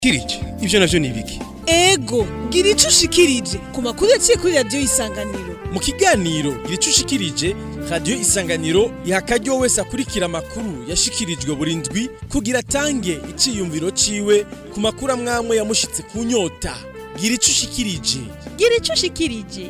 kirije ivyo navyo ni ibiki ego gira ico ushikirije ku makuru yaciye kuri radiyo isanganiro mu kiganiro gira ico ushikirije radiyo isanganiro iha akaryo wese akurikira amakuru yashikirijwe buri ndwi kugira atange iciyumviro ciwe ku makuru amwamwe yamushitse ku nyota gira ico ushikirije gira ico ushikirije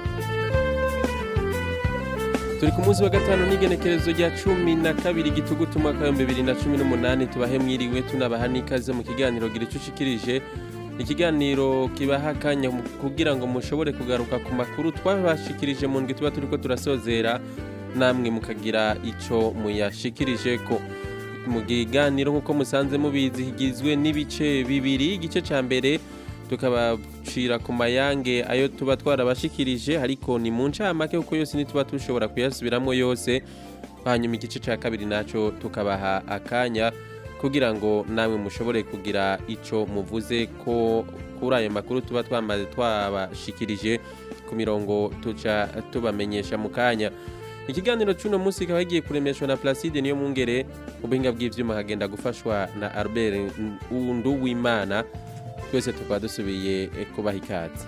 turi ku munsi wa gatanu n'igenekerezo rya cumi na kabiri gitugutu umwaka w'ibihumbi bibiri na cumi n'umunani tubahe mwiriwe tunabaha n'ikaze mu kiganiro gira ico ushikirije ikiganiro kibaha akanya mu- kugira ngo mushobore kugaruka ku makuru twabashikirije mu ndwi tuba turiko turasozera namwe mukagira ico muyashikirije ko mu kiganiro nk'uko musanze mubizi higizwe n'ibice bibiri igice ca mbere tukabacira ku mayange ayo tuba twarabashikirije ariko ni mu ncamake kuko yose ntituba dushobora kuyasubiramwo yose hanyuma igice ca kabiri naco tukabaha akanya kugira ngo namwe mushobore kugira ico muvuze ko kuri ayo makuru tuba twamaze twabashikirije ku mirongo tuca tubamenyesha mu kanya ikiganiro c'uno munsi kikaba kigiye kuremeshwa na Placide niyo mungere mu buhinga bw'ivyuma hagenda gufashwa na Albert Nduwimana twese tukaba dusubiye eh, kubaha ikaze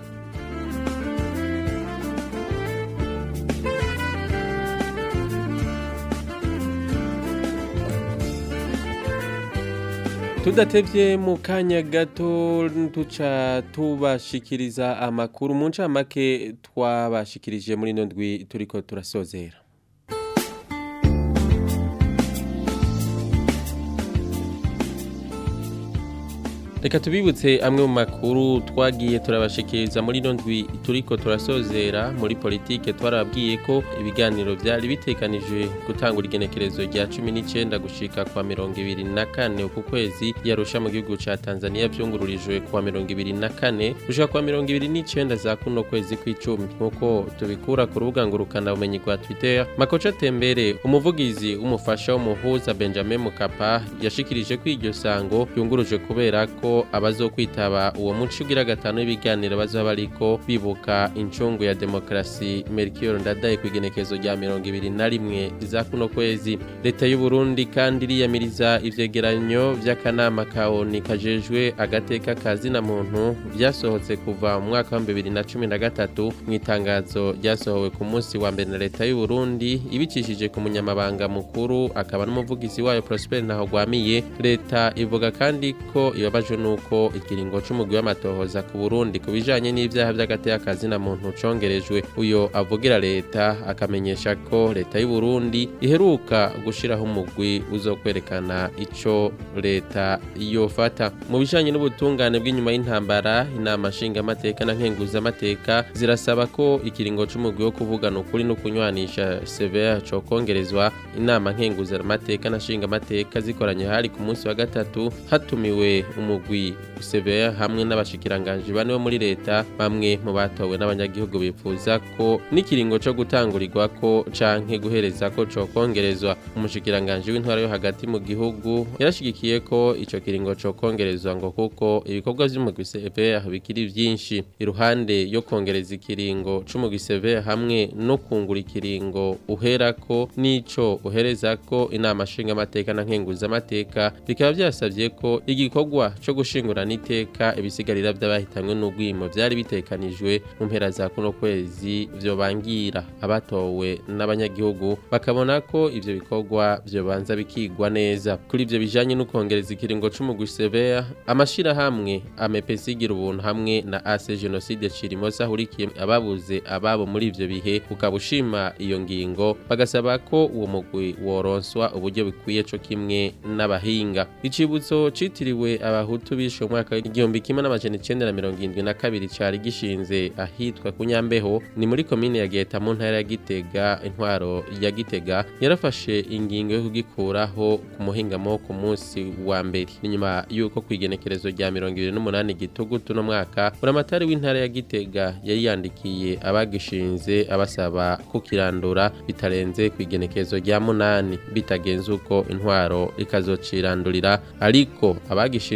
tudatevye mu kanya gato tuca tubashikiriza amakuru mu ncamake twabashikirije muri ino ndwi turiko turasozera reka tubibutse amwe mu makuru twagiye turabashikiriza muri ino ndwi turiko turasozera muri politike twarababwiye ko ibiganiro vyari bitekanijwe gutangura igenekerezo rya cumi n'icenda gushika kwa mirongo ibiri na kane uku kwezi yarusha mu gihugu ca tanzania vyungururijwe kwa mirongo ibiri na kane gushika kwa mirongo ibiri n'icenda za kuno kwezi kw'icumi nk'uko tubikura ku rubuga ngurukana bumenyi rwa twitter makoca tembere umuvugizi w'umufasha w'umuhuza benjamin mukapa yashikirije ko iryo sango ryunguruje kubera ko abazokwitaba uwo muco ugira gatanu w'ibiganiro bazoba bariko bibuka incungu ya demokarasi melchior ndadaye ku igenekezo rya mirongo ibiri na rimwe za kuno kwezi leta y'u Burundi kandi iriyamiriza ivyegeranyo vy'akanama ka ONU kajejwe agateka ka zina muntu vyasohotse kuva mu mwaka wa bibiri na cumi na gatatu mu itangazo ryasohowe ku munsi wa mbere na leta y'u Burundi ibicishije ku munyamabanga mukuru akaba n'umuvugizi wayo Prosper Ntahogwamiye leta ivuga kandi ko ibabajwe nuko ikiringo c'umugwi w'amatohoza ku Burundi ku bijanye n'ivyaha vy'agateka ka zina muntu congerejwe uyo avugira leta akamenyesha ko leta y'u Burundi iheruka gushiraho umugwi uzokwerekana ico leta yofata mu bijanye n'ubutungane bw'inyuma y'intambara inama nshingamateka na nkenguzamateka zirasaba ko ikiringo c'umugwi wo kuvugana ukuri no kunywanisha severa cokongerezwa inama nkenguzamateka na nshingamateka zikoranye hari ku munsi wa gatatu hatumiwe umugwi severa hamwe n'abashikiranganji bane bo muri leta bamwe mu batowe n'abanyagihugu bifuza ko n'ikiringo co gutangurirwako canke guhereza ko cokongerezwa umushikiranganji w'intwara yo hagati mu gihugu yarashigikiye ko ico kiringo cokongerezwa ngo kuko ibikorwa vy'umugwi severa bikiri vyinshi iruhande yo kongereza ikiringo c'umugwi severa hamwe no kungura ikiringo uherako n'ico uherezako inama nshingamateka na nkenguzamateka bikaba vyasavye ko igikorwa co gushingurana iteka ibisigarira vy'abahitanwe n'ugwimo vyari bitekanijwe mu mpera za kuno kwezi vyobangira abatowe n'abanyagihugu bakabona ko ivyo bikorwa vyobanza bikigwa neza kuri ivyo bijanye no kongereza ikiringo c'umugwi severa amashirahamwe amepesi igira ubuntu hamwe na ase jenoside cirimosa ahurikiye ababuze ababo muri ivyo bihe ukaba ushima iyo ngingo bagasaba ko uwo mugwi woronswa uburyo bikwiye co kimwe n'abahinga icibutso citiriwe abahutu bishe mu mwaka w'igihumbi kimwe n'amajana icenda na mirongo irindwi na kabiri cari gishinze ahitwa ku nyambeho ni muri komine ya geta mu ntara ya gitega intwaro ya gitega yarafashe ingingo yo kugikuraho ku muhingamo wo ku munsi wa mbere ni nyuma y'uko ku igenekerezo rya mirongo ibiri n'umunani gitugutu no mwaka buramatari w'intara ya gitega yari yandikiye abagishinze abasaba kukirandura bitarenze ku igenekerezo rya munani bitagenze uko intwaro ikazocirandurira ariko abagishinze bari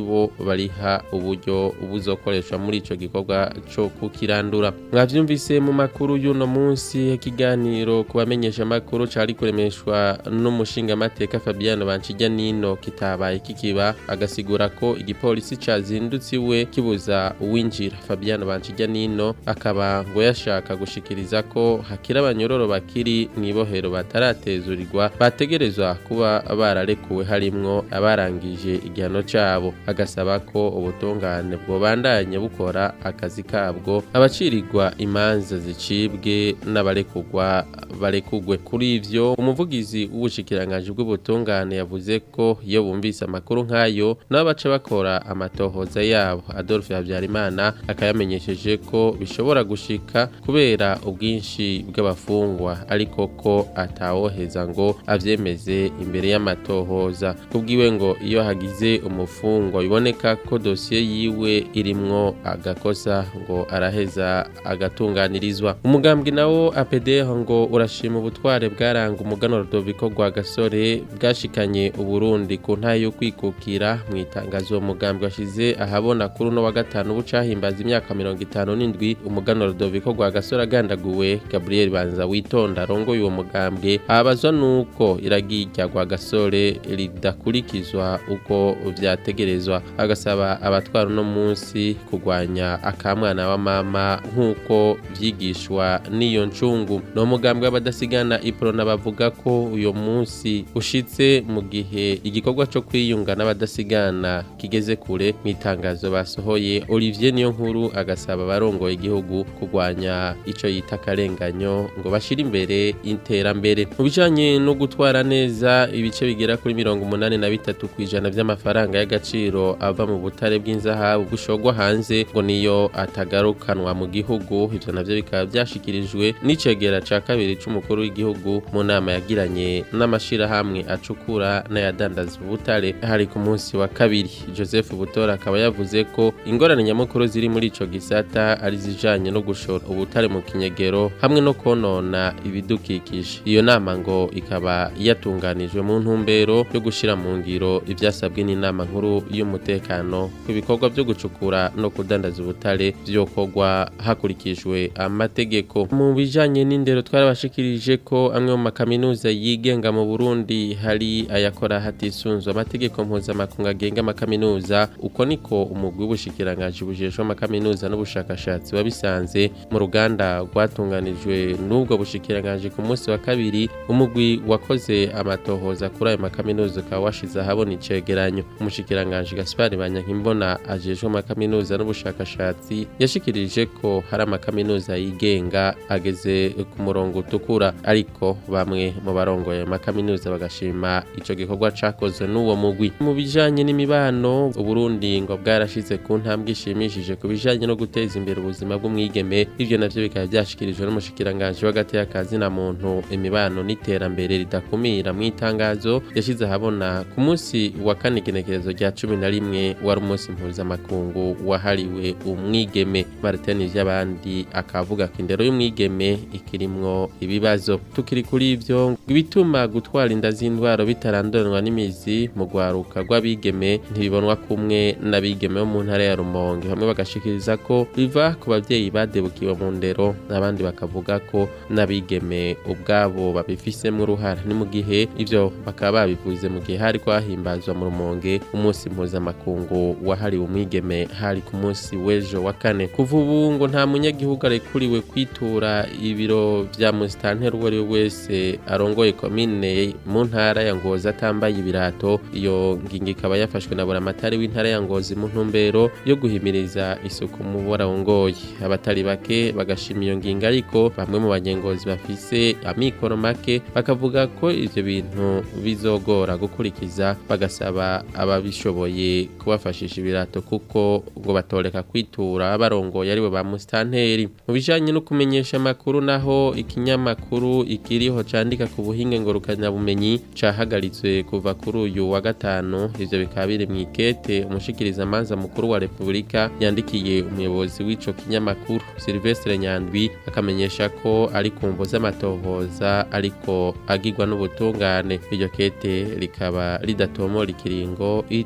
aribo bariha uburyo buzokoreshwa muri ico gikorwa co kukirandura mwavyumvise mu makuru y'uno munsi ikiganiro ku bamenyesha makuru cari kuremeshwa n'umushinga mateka Fabiano Bancijya nino kitabaye kikiba agasigura ko igipolisi cazindutse iwe kibuza uwinjira Fabiano Bancijya nino akaba ngo yashaka gushikiriza ko hakira abanyororo bakiri mwibohero bataratezurirwa bategerezwa kuba bararekuwe harimwo abarangije igihano cabo agasaba ko ubutungane bwobandanye bukora akazi kabwo abacirirwa imanza zicibwe n'abarekugwa barekugwe kuri ivyo umuvugizi w'ubushikiranganje bw'ubutungane yavuze ko iyo bumvise amakuru nk'ayo nabo baca bakora amatohoza yabo Adolphe Habyarimana akayamenyesheje ko bishobora gushika kubera ubwinshi bw'abafungwa ariko ko atawoheza ngo avyemeze imbere y'amatohoza kubwiwe ngo iyo hagize umufungwa biboneka ko dosiye yiwe irimwo agakosa ngo araheza agatunganirizwa umugambwe nawo APDH ngo urashima ubutware bwaranga umugano Rudoviko rwa gasore bwashikanye uburundi ku ntayo yo kwikukira mu itangazo uwo mugambwe washize ahabona kuri uno wa gatanu bucahimbaza imyaka mirongo itanu n'indwi umugano Rudoviko rwa gasore agandaguwe Gabriel Banza witonda arongoye uwo mugambwe abazwa nuko iragirya rwa gasore ridakurikizwa uko vyategerezwa agasaba abatwara uno munsi kurwanya akamwana wa mama nk'uko vyigishwa n'iyo ncungu no mugambwe w'abadasigana iprona bavuga ko uyo munsi ushitse mu gihe igikorwa co kwiyunga n'abadasigana kigeze kure mu itangazo basohoye Olivier niyo nkuru agasaba abarongoye igihugu kurwanya ico yita akarenganyo ngo bashire imbere iterambere mu bijanye no gutwara neza ibice bigera kuri mirongo umunani na bitatu kw'ijana vy'amafaranga y'agaciro ava mu butare bw'inzahabu bushogwa hanze ngo niyo atagarukanwa mu gihugu ivyo navyo bikaba vyashikirijwe n'icegera ca kabiri c'umukuru w'igihugu mu nama yagiranye n'amashirahamwe acukura n'ayadandaza ubutare hari ku munsi wa kabiri Joseph Butora akaba yavuze ko ingorane nyamukuru ziri muri ico gisata ari zijanye no gushora ubutare mu kinyegero hamwe no konona ibidukikije iyo nama ngo ikaba yatunganijwe mu ntumbero yo gushira mu ngiro ivyasabwe n'inama nkuru y'umutekano ku bikorwa vyo gucukura no kudandaza ubutare vyokorwa hakurikijwe amategeko mu bijanye n'indero twarabashikirije ko amwe mu makaminuza yigenga mu Burundi hari ayakora hatisunzwe amategeko mpuzamakungu agenga amakaminuza uko niko umugwi w'ubushikiranganje bujejwe amakaminuza n'ubushakashatsi wabisanze mu ruganda rwatunganijwe n'ubwo bushikiranganje ku munsi wa kabiri umugwi wakoze amatohoza kuri ayo makaminuza ukaba washize ahabona icegeranyo umushikiranganje Gaspard Banyankimbona ajejwe amakaminuza n'ubushakashatsi yashikirije ko hari amakaminuza yigenga ageze ku murongo utukura ariko bamwe mu barongoye ayo makaminuza bagashima ico gikorwa cakozwe n'uwo mugwi mu bijanye n'imibano Uburundi ngo bwarashize ku ntambwe ishimishije ku bijanye no guteza imbere ubuzima bw'umwigeme ivyo navyo bikaba vyashikirijwe n'umushikiranganje w'agati y'akazi na muntu imibano n'iterambere ridakumira mu itangazo yashize ahabona ku munsi wa kane igenekerezo rya cumi na rimwe wari umunsi mpuzamakungu wahariwe umwigeme Martin vy'abandi akavuga ko indero y'umwigeme ikirimwo ibibazo tukiri kuri ivyo ibituma gutwara inda z'indwaro bitaranduranwa n'imizi mu gwaruka rw'abigeme ntibibonwa kumwe n'abigeme bo mu ntara ya Rumonge bamwe bagashikiriza ko biva ku bavyeyi badebukiwe mu ndero n'abandi bakavuga ko n'abigeme ubwabo babifisemwo uruhara ni mu gihe ivyo bakaba babivuze mu gihe hari kwahimbazwa mu Rumonge umunsi mpuzamakungu wahariwe umwigeme hari ku munsi w'ejo wa kane kuva ubu ngo nta munyagihugu arekuriwe kwitura ibiro vya musitanteri uwo ari we wese arongoye komine mu ntara ya Ngozi atambaye ibirato iyo ngingo ikaba yafashwe na buramatari w'intara ya Ngozi mu ntumbero yo guhimiriza isuku mu barongoye abatari bake bagashima iyo ngingo ariko bamwe mu banyengozi bafise amikoro make bakavuga ko ivyo bintu bizogora gukurikiza bagasaba ababishoboye kubafashisha ibirato kuko ngo batoreka kwitura abarongoye aribo ba musitanteri mu bijanye no kumenyesha amakuru naho ikinyamakuru ikiriho candika ku buhinge ngurukanabumenyi cahagaritswe kuva kuri uyu wa gatanu ivyo bikaba biri mw'ikete umushikiriza manza mukuru wa repubulika yandikiye umuyobozi w'ico kinyamakuru Silvestre Nyandwi akamenyesha ko ari kumvo z'amatohoza ariko agirwa n'ubutungane iryo kete rikaba ridatomora ikiringo ico kinyamakuru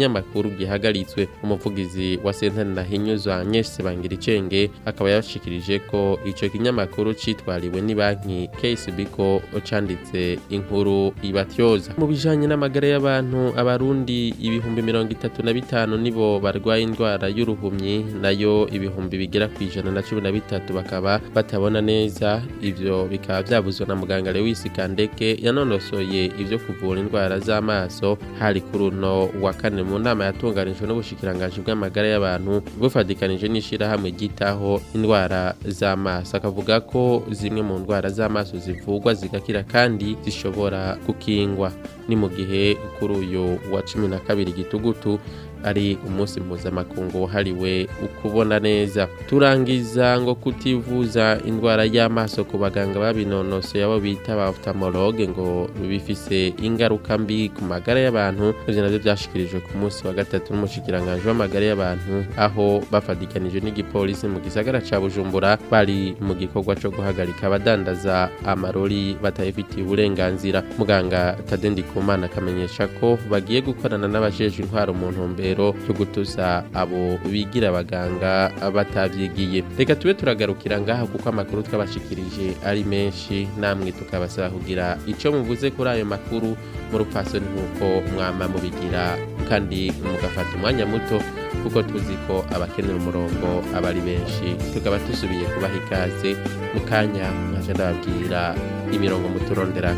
kinyamakuru gihagaritswe umuvugizi wa sentare nahinyuzwa Agnes Bangiricenge akaba yashikirije ko ico kinyamakuru citwariwe ni banki KCB ko canditse inkuru ibatyoza mu bijanye n'amagara y'abantu abarundi ibihumbi mirongo itatu na bitanu nibo barwaye indwara y'uruhumyi nayo ibihumbi bigera ku ijana na cumi na bitatu bakaba batabona neza ivyo bikaba vyavuzwe na muganga Lewis Kandeke yanonosoye ivyo kuvura indwara z'amaso hari kuri uno wa kane mu nama yatunganijwe n'ubushikiranganji bw'amagara y'abantu bufadikanije n'ishirahamwe ryitaho indwara z'amaso akavuga ko zimwe mu ndwara z'amaso zivugwa zigakira kandi zishobora gukingwa ni mu gihe kuri uyu wa cumi na kabiri gitugutu ari umunsi mpuzamakungu wahariwe ukubona neza turangiza ngo kutivuza indwara y'amaso ku baganga babinonosoye abo bita ba ophthalmologue ngo bifise ingaruka mbi ku magara y'abantu ivyo navyo vyashikirijwe ku munsi wa gatatu n'umushikiranganji w'amagara y'abantu aho bafadikanije n'igipolisi mu gisagara ca Bujumbura bari mu gikorwa co guhagarika abadandaza amarori batayifitiye uburenganzira muganga Tadendi Kumana akamenyesha ko bagiye gukorana n'abajejwe intwaro mu ntumbero rero cyo gutuza abo bigira abaganga batavyigiye reka tube turagarukira ngaha kuko amakuru twabashikirije ari menshi namwe tukabasaba kugira ico muvuze kuri ayo makuru mu rupfasoni nk'uko mwama mubigira kandi mugafata umwanya muto kuko tuzi ko abakenera umurongo aba ari benshi tukaba dusubiye kubaha ikaze mu kanya nkaje ndababwira imirongo muturondera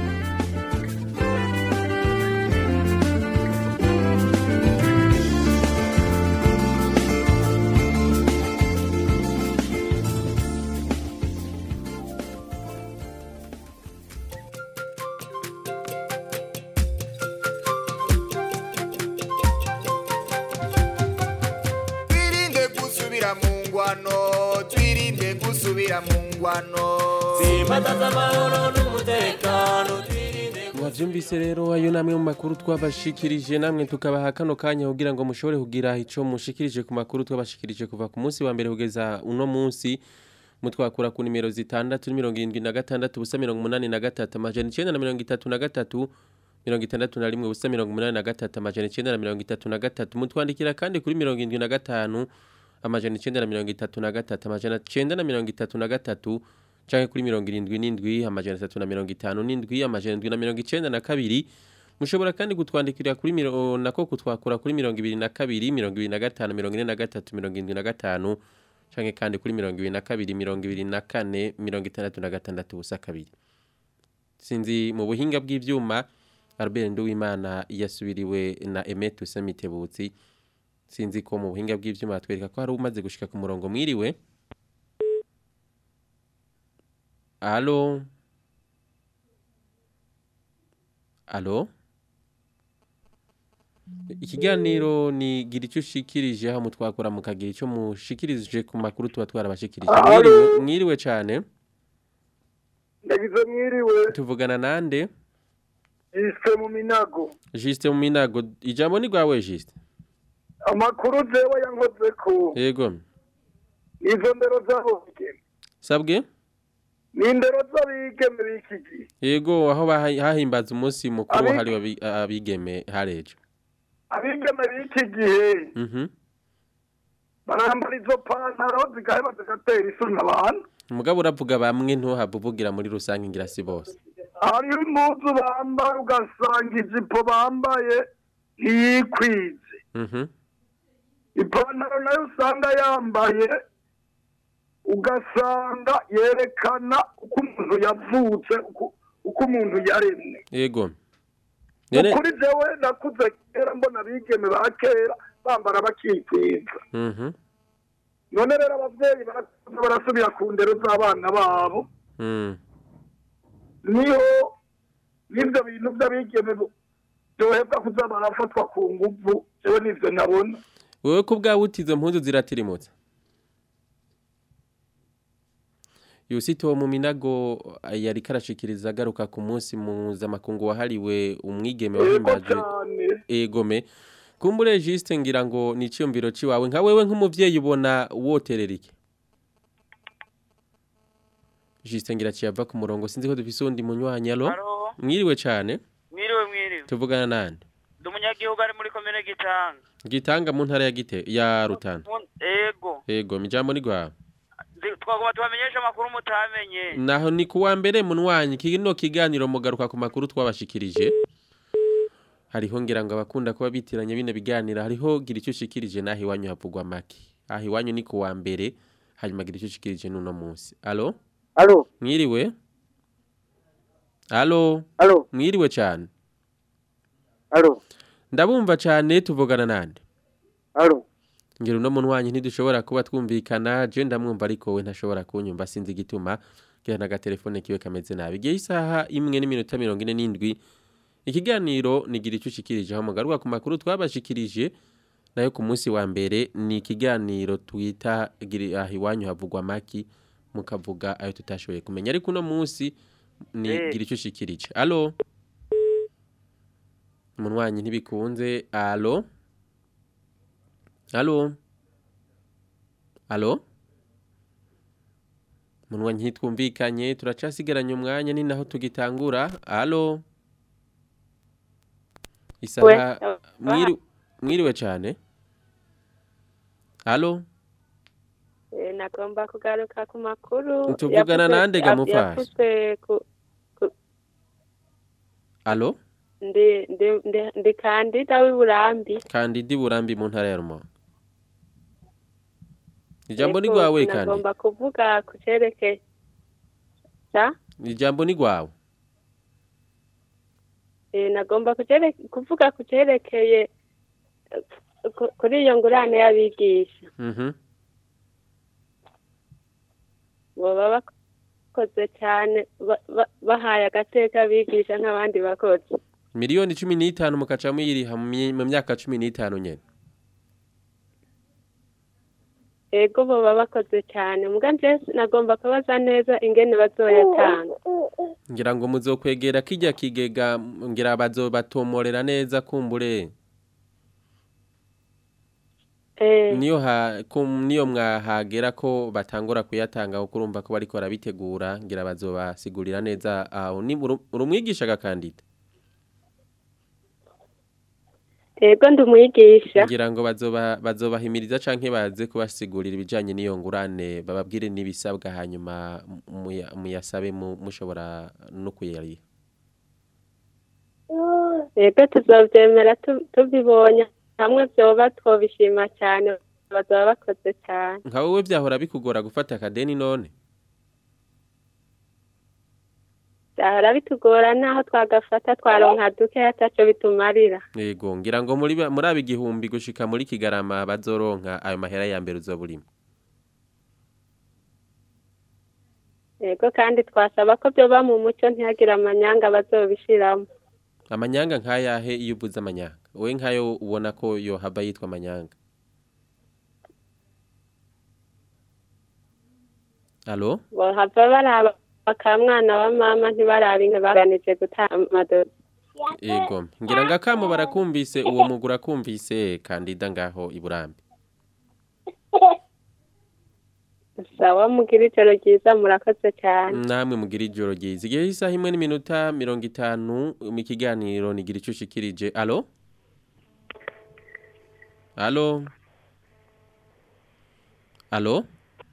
twirinde gusubira mu ngwano twirinde gusubira mu ngwano Simbataza amahoro n'umutekano twirinde mwavyumvise rero ayo namwe mu makuru twabashikirije namwe tukabaha kano kanya kugira ngo mushobore kugira ico mushikirije ku makuru twabashikirije kuva ku munsi wa mbere kugeza uno munsi mutwakura ku nimero zitandatu mirongo irindwi na gatandatu ubusa mirongo umunani na gatatu amajana icenda na mirongo itatu na gatatu mirongo itandatu na rimwe ubusa mirongo umunani na gatatu amajana icenda na mirongo itatu na gatatu mutwandikira kandi kuri mirongo irindwi na gatanu amajana icenda na mirongo itatu na gatatu amajana icenda na mirongo itatu na gatatu canke kuri mirongo irindwi n'indwi amajana atatu na mirongo itanu n'indwi amajana indwi na mirongo icenda na kabiri mushobora kandi kutwandikira kuri miro nako kutwakura kuri mirongo ibiri na kabiri mirongo ibiri na gatanu mirongo ine na gatatu mirongo indwi na gatanu canke kandi kuri mirongo ibiri na kabiri mirongo ibiri na kane mirongo itandatu na gatandatu ubusa kabiri sinzi mu buhinga bw'ivyuma Albert Nduwimana yasubiriwe na Emetu Semitebutsi sinzi ko mu buhinga bw'ivyuma batwereka ko hari umaze gushika ku murongo mwiriwe Alo Alo Ikiganiro ni gira icyo ushikirije aho mutwakura mukagira icyo mushikirije ku makuru tuba twarabashikirije mwiriwe, mwiriwe cyane ndagize mwiriwe tuvugana nande yise mu minago Juste mu minago ijambo ni gwawe Juste amakuru jewe yankoze ko Yego izo ndero z'abigeme sabwe ni indero z'abigeme b'iki gihe Yego aho baha- hahimbaza umunsi mukuru Abi- hari wabi- abigeme harejo abigeme b'iki gihe Mhm barambara izo pantaro zigaheba zigatera isoni abantu Mugabo uravuga bamwe ntuhabuvugira muri rusange ngira si bose hariho impuzu bambara ugasanga ijipo bambaye ntiyikwize Mhm ipantaro nayo usanga yambaye ugasanga yerekana uko umuntu yavutse uko- uko umuntu yaremwe Yego Nene ukuri jewe nakuze kera mbona abigeme ba kera bambara bakikwiza Mhm none rero abavyeyi barakuze barasubira ku ndero z'abana babo Mm niho n'ivyo bintu vy'abigeme byohebwa kuza barafatwa ku nguvu jewe nivyo nabona Wewe ko bwawe utizo mpuzu ziratirimutse Yusito mu minago yari karashikiriza agaruka ku munsi mpuzamakungu wahariwe umwigeme yego wahimbaje cane egome kumbure juste ngira ngo ni iciyumviro ciwawe nka wewe nk'umuvyeyi ubona woterera iki juste ngira ciyava ku murongo sinzi ko dufise undi munywanyi alo Halo, mwiriwe cane mwiriwe mwiriwe. tuvugana nande Ndi umunyagihugu ari muri komine Gitanga gitanga mu ntara ya gite ya rutana Mu- ego ego mijambo ni gwawe Zi- twagomba tubamenyeshe amakuru mutamenye naho ni kuwa mbere munwanyi kino kiganiro mugaruka ku makuru twabashikirije hariho ngira ngo abakunda kuba bitiranya bino biganiro hariho gira icyo ushikirije naho iwanyu havugwa make aho iwanyu ni kuwa mbere hanyuma gira icyo ushikirije n'uno munsi alo Alo, mwiriwe alo alo, mwiriwe cyane alo, ndabumva cyane tuvugana nande alo. ngira uno munwanyi ntidushobora kuba twumvikana je ndamwumva ariko we ntashobora kunyumva sinzi igituma ngira n'agatelefone kiwe kameze nabi igihe isaha imwe n'iminota mirongo ine n'indwi ikiganiro nigira icyo ushikirije aho mugaruka ku makuru twabashikirije nayo ku munsi wa mbere ni ikiganiro twita gira- aha iwanyu havugwa maki mukavuga ayo tutashoboye kumenya ariko uno munsi ni Eh. gira icyo ushikirije alo umunwanyi ntibikunze alo alo alo umunwanyi ntitwumvikanye turacasigaranye umwanya ni naho tugitangura alo isaha We- mwiri- mwiriwe cyane alo Eh, nagomba kugaruka ku makuru Tuvugana yavuze- nande ga ya- mufasi? yavuzwe ku- alo ndi ndi- ndi- ndi kandida w'iburambi kandidi burambi mu ntara ya rumonge ijambo ni Yego, rwawe kandi nagomba kuvuga ku cerekeye Ja? ijambo ni rwawe Eh, nagomba kucere- kuvuga ku cerekeye eh, ku- kuri iyo ngurane y'abigisha Mhm. boba bakoze cyane ba- ba- bahaye agateka abigisha nk'abandi bakozi miliyoni cumi n'itanu mukaca muyiriha mu mye- mu myaka cumi n'itanu nyene ego boba bakoze cyane muga nje nagomba kubaza neza ingene bazoyatanga ngira ngo muzokwegera kijya kigega ngira bazobatomorera neza kumbure Eh, niyo ha kum- niyo mwahagera ko batangura kuyatanga kuko urumva ko bariko barabitegura ngira bazobasigurira neza aho ni uru- urumwigisha gakandida ego ndi umwigisha ngira ngo bazoba bazobahimiriza canke baze kubasigurira ibijanye n'iyo ngurane bababwire n'ibisabwa hanyuma muya- muyasabe mu- mushobora no kuyariha ego tuzovyemera tu- tubibonye hamwe vyoba twobishima cyane bazoba bakoze cyane nka wowe vyahora bikugora gufata akadeni none byahora bitugora naho twagafata twaronka duke ataco bitumarira yego ngira ngo muri ba- muri aba igihumbi gushika muri kigarama bazoronka ayo mahera ya mbere uzoba urimo ego kandi twasaba ko vyoba mu muco ntihagire amanyanga bazobishiramo amanyanga nk'ayahe iyo uvuze amanyanga wowe nk'ayo ubona ko yohava yitwa amanyanga alo bohava baraba bakamwana wa mama ntibarabe inka baganije gutanga amadozi yego ngira ngo akamo barakumvise uwo mugura kumvise kandida ngaho iburambi sawa mugira ijoro ryiza murakoze cyane namwe mugira ijoro ryiza igihe isaha imwe n'iminota mirongo itanu mu kiganiro nigira icyo ushikirije alo alo alo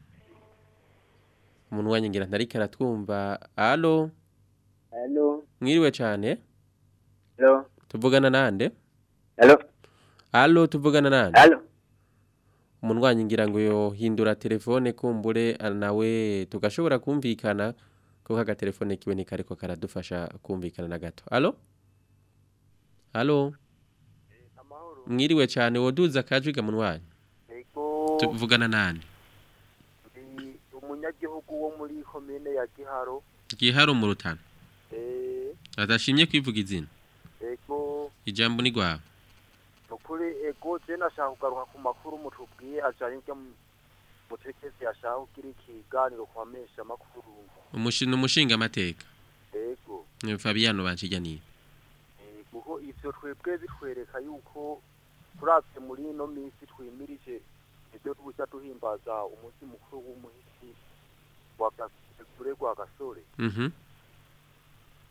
umuntu wanyu ntariko aratwumva alo Alo, mwiriwe cyane alo, tuvugana nande alo, alo tuvugana nande alo. umuntu wanyu ngira ngo yohindura telefone kumbure ah, nawe tugashobora kumvikana kuko agatelefone kiwe ntikariko karadufasha kumvikana na gato alo alo mwiriwe cyane woduza akajwiga mu wanyu Ego tuvugana nande ndi umunyagihugu wo muri komine ya Giharo. giharo mu rutana Eh, adashimye kwivuga izina ego ijambo ni rwawe nukuri ego je nashaka kugaruka ku makuru mutubwiye ajanye n'ibyo mutekezi yashaka kugira ikiganiro ku bamesha makuru. umushinga umushinga amateka Ego Fabiano banshijaniye eh, kuko ivyo twebwe bitwereka yuko turavye muri ino minsi twimirije ivyo tuja duhimbaza umunsi mukuru w'umuhisi wa gasore gwa gasore mhm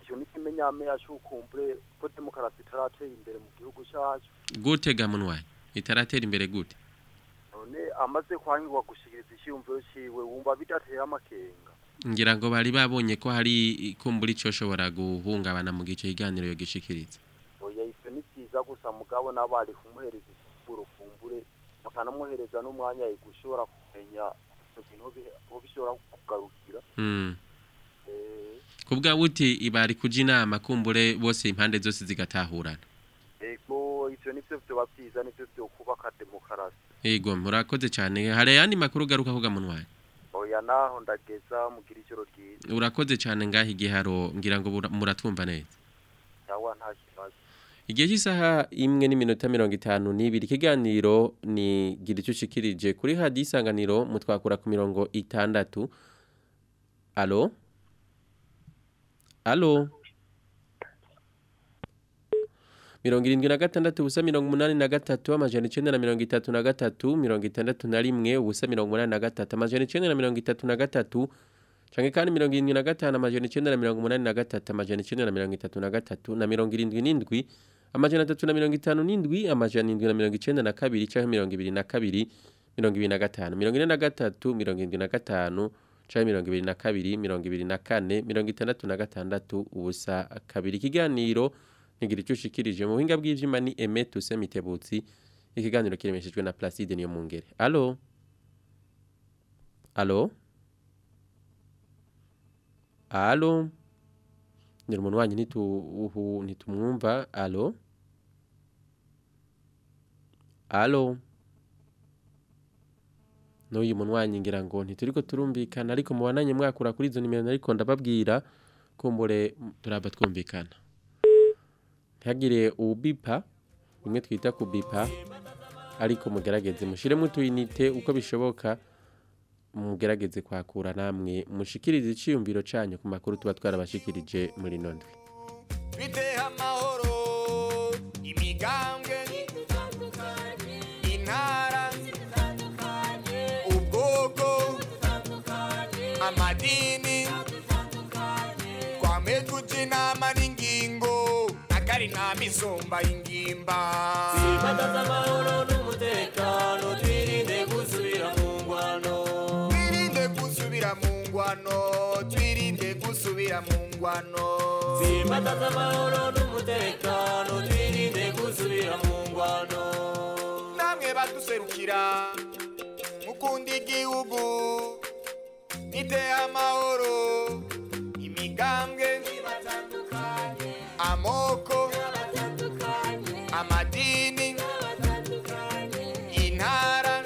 icyo ni ikimenyamenya cy'ukumbure ko demokarasi itarateye imbere mu gihugu cyacu gute ga munwanyi itaratera imbere gute none amaze kwangirwa gushikiriza icyiyumviro ciwe wumva bidateye amakenga ngira ngo bari babonye ko hari ikumbura icyo shobora guhungabana mu gice kiganiro yo gishikiriza oya ivyo ni vyiza gusa mugabo n'abari kumuhereza icyiyumviro kumbure bakanamwohereza n'umwanya gushobora kumenya ivyo bintu aho bi- aho bishobora kugarukira Mm. Eh, kubwa buti ibari kuja inama kumbure bose impande zose zigatahurana ego ivyo nivyo vyoba vyiza nivyo vyokubaka demokarasi yego murakoze cyane hari ayandi makuru garuka kuga munwanyi oya naho ndageza mugira ijoro ryiza urakoze cyane ngaho igiharo ngira ngo bura- muratwumva neza yawa nta kibazo igihe cy'isaha imwe n'iminota mirongo itanu n'ibiri ikiganiro ni gira icyo ushikirije kuri hadi isanganiro mutwakura ku mirongo itandatu alo alo mirongo irindwi na gatandatu ubusa mirongo umunani na gatatu amajana icenda na mirongo itatu na gatatu mirongo itandatu na rimwe ubusa mirongo umunani na gatatu amajana icenda na mirongo itatu na gatatu canke kandi mirongo irindwi na gatanu amajana icenda na mirongo umunani na gatatu amajana icenda na mirongo itatu na gatatu na mirongo irindwi n'indwi amajana atatu na mirongo itanu n'indwi amajana indwi na mirongo icenda na kabiri canke mirongo ibiri na kabiri mirongo ibiri na gatanu mirongo ine na gatatu mirongo irindwi na gatanu canke mirongo ibiri na kabiri mirongo ibiri na kane mirongo itandatu na gatandatu ubusa kabiri ikiganiro ntigira icyo ushikirije mu buhinga bw'ivyuma ni Aime Tuse Mitebutsi ikiganiro kiremeshejwe na Placide niyo mungere allo allo allo Ngira umuntu wanyu ntitu uhu ntitumwumva allo allo N'uyu muntu wanyu ngira ngo ntituriko turumvikana ariko mubananye mwakura kuri izo nimero ariko ndababwira kumbure turaba twumvikana ntihagire ubipa bimwe twita kubipa ariko mugerageze mushyiremo utuyinite uko bishoboka mugerageze kwakura namwe mushikirize icyiyumviro cyanyu ku makuru tuba twarabashikirije muri none biteha amahoro imigambwe intara ubwoko amadini twame tuja inama n'ingingo akari inama isumba ingimba Twimatata amahoro n'umutekano twirinde gusubira mu ngwano twirinde gusubira mu ngwano twirinde gusubira mu ngwano Twimatata amahoro n'umutekano twirinde gusubira mu ngwano namwe baduserukira mukunda igihugu niteye amahoro imigambwe amoko amadini intara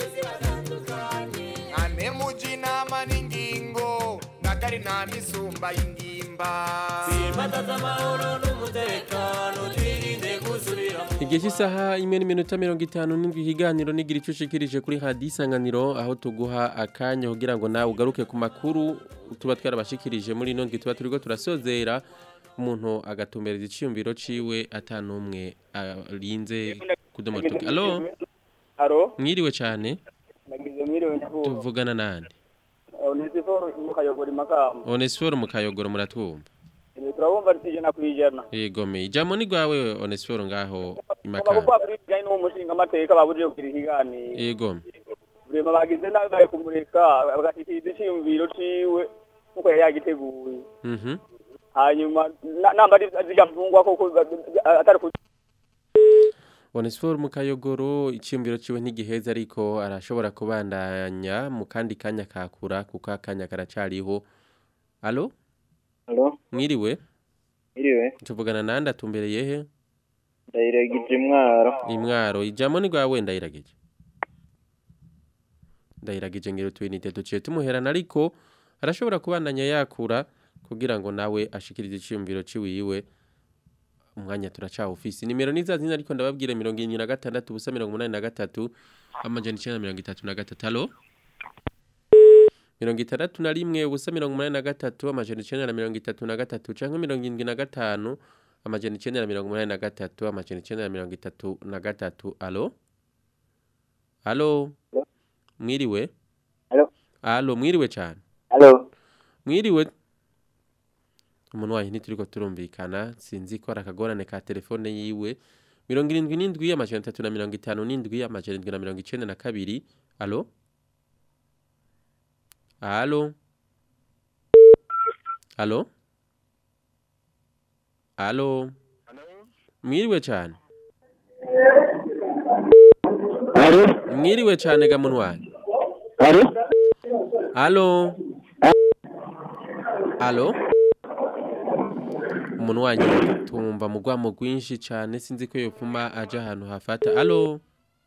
ane muji inama n'ingingo nakari nta misumba y'ingimba Twimatata amahoro n'umutekano twirinde gusubira mu igihe cy'isaha imwe n'iminota mirongo itanu n'indwi ikiganiro nigira icyo ushikirije kuri hadi isanganiro aho tuguha akanya kugira ngo nawe ugaruke ku makuru tuba twarabashikirije muri ino ndwi tuba turiko turasozera umuntu agatumbereza iciyumviro ciwe atanumwe arinze kudomotuka alo Alo, mwiriwe cyane nagize mwiriwe nyakubahwa. tuvugana nande Onesiforo mukayogora imakamba. onesiforo mu kayogoro muratwumva Eh, Turabumva ijana ku ijana. yegome ijambo ni rwawe onesiforo ngaho Kama imakamba kuko kuri bijyanye n'uwo mushinga amateka babujije kugira ikiganiro. yegome Burema bagize nabi bari kumureka bagashikiriza icyiyumviro ciwe nkuko yari yagiteguye. mhm Hanyuma na- namba ari zijya mfungwa koko atari ku Onesiforo mu kayogoro icyumviro ciwe ntigiheza ariko arashobora kubandanya mu kandi kanya kakura kuko akanya karacariho alo Alo, mwiriwe iriwe, tuvugana nande atumbereye he ndayiragije mwaro. imwaro ijambo ni rwawe ndayiragije ndayiragije ngero twinite duciye tumuherana ariko arashobora kubandanya yakura kugira ngo nawe ashikirize icyumviro ciwiwe umwanya turacaha ofisi nimero ni za zina ariko ndababwira mirongo irindwi na gatandatu ubusa mirongo umunani na gatatu amajana icenda na mirongo itatu na gatatu alo mirongo itandatu na rimwe ubusa mirongo umunani na gatatu amajana icenda na mirongo itatu na gatatu canke mirongo irindwi na gatanu amajana icenda na mirongo umunani na gatatu amajana icenda na mirongo itatu na gatatu alo alo mwiriwe Alo. alo mwiriwe cane Alo. mwiriwe umuntu wanyu ntituriko turumvikana sinzi ko ari akagorane ka telefone yiwe mirongo irindwi n'indwi amajana atatu na mirongo itanu n'indwi amajana indwi na mirongo icenda na kabiri alo alo alo alo mwiriwe cyane mwiriwe cyane ga muntu wanyu alo alo umuntu wanyu tumva mu rwamo rwinshi cyane sinzi ko yopfuma aje ahantu hafata alo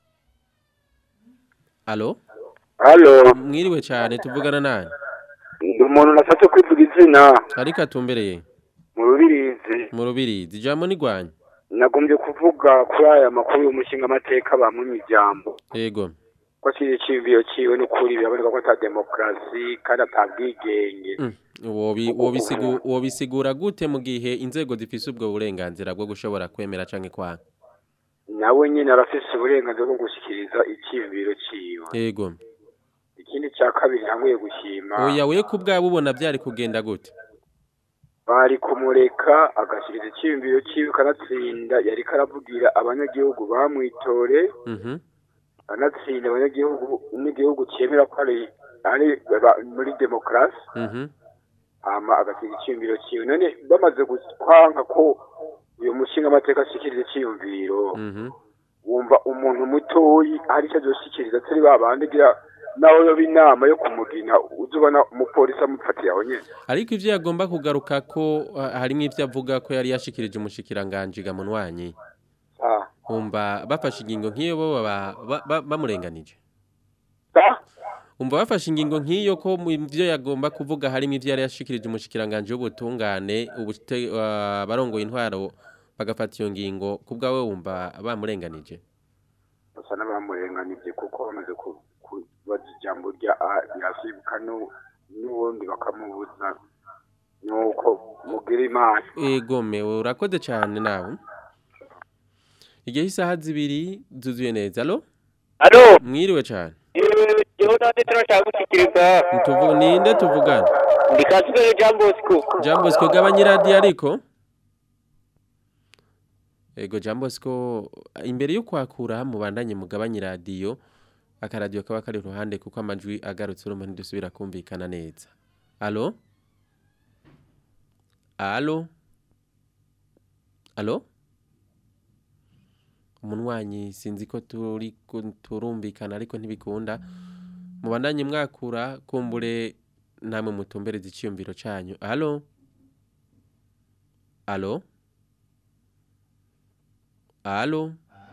alo Halo, mwiriwe cyane tuvugana nani ndi umuntu nashatse kwivuga izina ariko atumbereye mu rubirizi mu rubirizi ijambo ni rwanyu nagombye kuvuga kuri aya makuru y'umushinga amateka bamwe ijambo yego ko kiri iciyumviro ciwe n'ukuri biraboneka ko ata demokarasi kandi ata bwigenge wobi wobisigu wobisigura gute mu gihe inzego zifise ubwo burenganzira bwo gushobora kwemera canke kwanga nawe nyine arafise uburenganzira bwo gushikiriza iciyumviro ciwe yego ikindi cya kabiri ntanguye gushima oya we kubwabo ubona byari kugenda gute bari kumureka agashyikiriza iciyumviro ciwe kanatsinda yari karavugira abanyagihugu bamwitore mhm anatsinda abanyagihugu n'igihugu cyemera ko ari ari ba- muri demokarasi mhm hama agasiga iciyumviro ciwe none bamaze kwanga ko uyu mushinga amateka ashikiriza iciyumviro mhm wumva umuntu mutoyi hari icyo azoshikiriza atari babandi gira nawe yoba inama yo kumugina uza ubona umupolisi amufatiye aho nyene ariko ivyo yagomba kugaruka ko ah, harimwo ivyo avuga ko yari yashikirije umushikiranganje ga munwanyi Ah. umva bafashe ingingo nk'iyo bo baba ba- ba- bamurenganije umva bafashe ingingo nk'iyo ko mu byo yagomba kuvuga harimo ivyo yari yashikirije umushikiranganje w'ubutungane ubute ah, barongoye intwaro bagafata iyo ngingo kubwawe wumva bamurenganije basa n'abamurenganije kuko bamaze ku- kubaza ijambo rya a birasibuka nu- n'ubundi bakamubuza nuko mugira imana egome urakoze cyane nawe igihe isaha zibiri zuzuye neza alo Alo. mwiriwe cyane Jewe nande turashaka gushikiriza Tuvu, ninde tuvugana ndi Kasiperi Jean Bosco Jean Bosco gabanya iradiyo ariko ego Jean Bosco imbere yo kwakura mubandanye mugabanye iradiyo akaradiyo kaba kari iruhande kuko amajwi agarutse urumva ntidusubira kumvikana neza alo alo alo umunwanyi sinzi ko turi ku- turumvikana ariko ntibikunda mubandanye mwakura kumbure namwe mutumbereze icyiyumviro cyanyu alo alo alo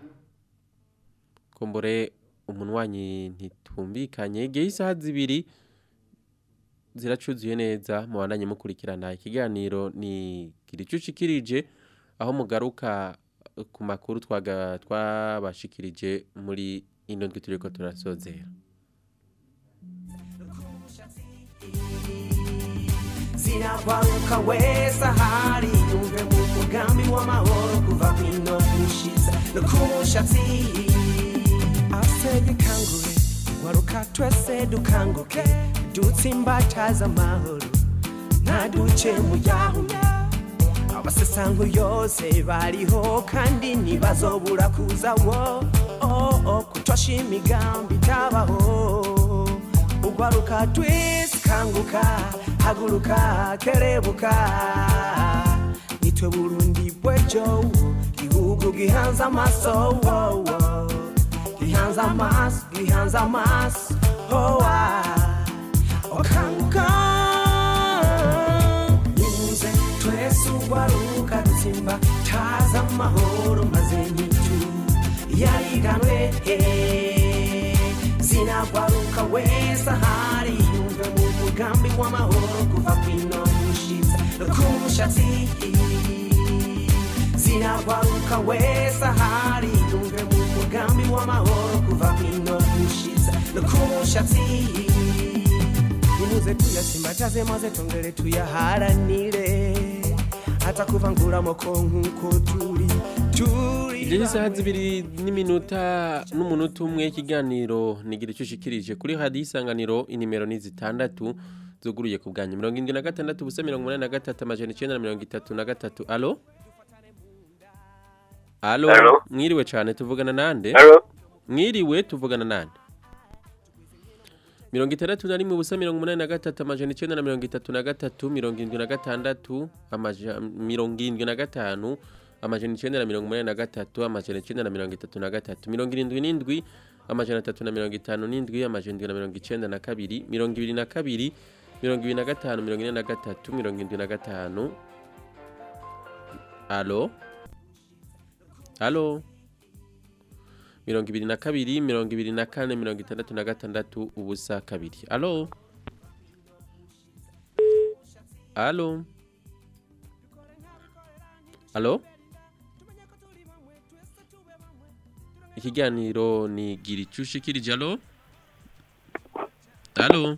kumbure umunwanyi ntitumvikanye igihe isaha zibiri ziracuzuye neza mubandanye mukurikirana ikiganiro ni kiricucikirije aho mugaruka ku makuru twaga twabashikirije muri ino ndwi turiko turasozera zinabaruka wese ahari yumve mu mugambi w'amahoro kuva kwino gushiza no ku mushatsi asege kangure waruka twese dukanguke dutsimbataza amahoro ntaduce mu yahume abasesango yose bariho kandi ntibazobura kuza wo oh, oh, kutosha imigambi itabaho ugwaruka twese kanguka haguruka kerebuka nitwe burundi bwejo gihugu gihanze amaso wo, wo. gihanze amaso gihanze amaso oh, ah. okanguka nimuze twese ugwaruka dutsimba taza amahoro maze nyitu yariganwe eh. zinagwaruka wese ahari yumve mu mugambi w'amahoro kuva kwino mushiza no ku mushatsi zinagwaruka wese ahari yumve mu mugambi w'amahoro kuva kwino mushiza no ku mushatsi nimuze tuyasimbataze maze tongere tuyaharanire hata kuvangura amoko nk'uko turi turi igihe isaha zibiri n'iminota n'umunota umwe ikiganiro nigira icyo ushikirije kuri hadi isanganiro inimero ni zitandatu zuguruye ku bwanyu mirongo indwi na gatandatu ubusa mirongo umunani na gatatu amajana icyenda na mirongo itatu na gatatu alo alo Alo. mwiriwe cyane tuvugana nande Alo. mwiriwe tuvugana nande mirongo itandatu na rimwe ubusa mirongo umunani na gatatu amajana icyenda na mirongo itatu na gatatu mirongo irindwi na gatandatu amaja- mirongo irindwi na gatanu amajana icyenda na mirongo umunani na gatatu amajana icyenda na mirongo itatu na gatatu mirongo irindwi n'indwi amajana atatu na mirongo itanu n'indwi amajana indwi na mirongo icyenda na kabiri mirongo ibiri na kabiri mirongo ibiri na gatanu mirongo ine na gatatu mirongo irindwi na gatanu alo alo mirongo ibiri na kabiri mirongo ibiri na kane mirongo itandatu na gatandatu ubusa kabiri alo alo alo ikiganiro ni gira icyo ushikirije alo alo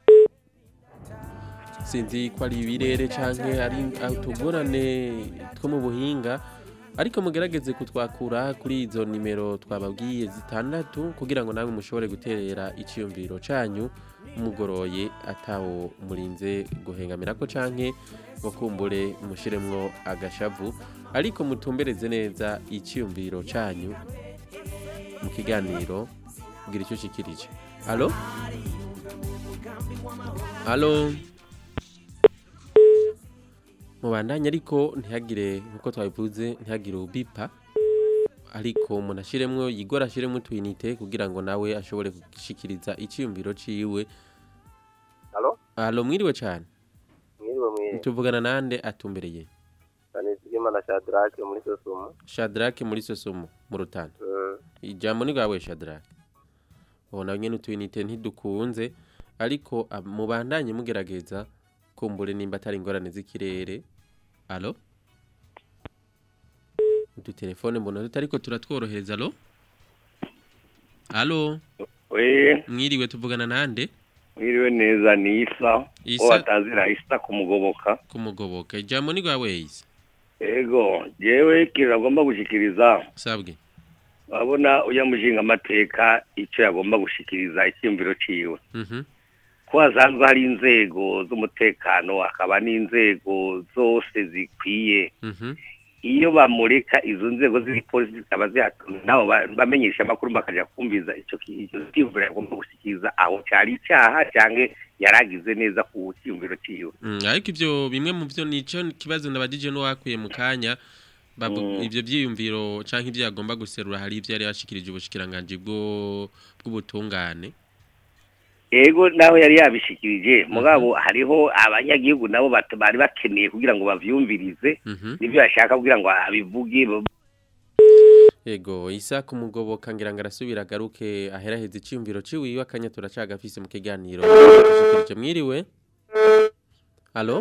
sinzi ko ari ibirere cyangwa ari utugorane two mu buhinga ariko mugerageze kutwakura kuri izo nimero twababwiye zitandatu kugira ngo nawe mushobore guterera icyiyumviro cyanyu mugoroye atawo murinze guhengamira ko canke ngo kumbure mushiremwo agashavu ariko mutumbereze neza icyiyumviro cyanyu mu kiganiro kugira icyo ushikirije alo alo mubandanye ariko ntihagire nkuko twabivuze ntihagire ubipa ariko umuntu ashiremwo yigora ashiremwo utwinite kugira ngo nawe ashobore gushikiriza icyiyumviro ciwe Halo? alo mwiriwe cyane Mwiriwe mwiriwe. tuvugana nande atumbereye Sanizigimana Shadrake muri Sosumo. shadrake muri sosomo mu rutana Mm. ijambo ni rwawe shadrake ubona nyine utwinite ntidukunze ariko ab- mubandanye mugerageza kumbure nimba atari ingorane z'ikirere alo udutelefone mbona tutariko turatworohereza alo alo we mwiriwe tuvugana nande mwiriwe neza ni isa Isa. uwo batazira isa kumugoboka kumugoboka ijambo ni rwawe isa ego jewe ikintu agomba gushikiriza sabwe urabona uya mushinga amateka icyo yagomba gushikiriza icyiyumviro ciwe mhm ko hasanzwe hari inzego z'umutekano hakaba n'inzego zose zikwiye mhm iyo bamureka izo nzego z'igipolisi zikaba zihatuma nabo ba- bamenyesha amakuru bakaja kumviza ico ki- ico cyiyumviro yagomba gushikiriza aho cyari icyaha cyangwa yaragize neza ku cyiyumviro ciwe Mm, ariko ivyo bimwe mu byo nico kibazo nabajije no wakuye mu kanya babu- Mm. ivyo vyiyumviro canke ivyo yagomba guserura hari ivyo yari yashikirije ubushikiranganje bwo bw'ubutungane ego nawe yari yabishikirije mugabo hariho abanyagihugu nabo bat- bari bakeneye kugira ngo bavyumvirize Mhm. nivyo yashaka kugira ngo abivuge bo- Ego isa kumugoboka ngira ngo arasubira agaruke aheraheza iciyumviro ciwiwe akanya turacagafise mu kiganiro dushikirije mwiriwe Allo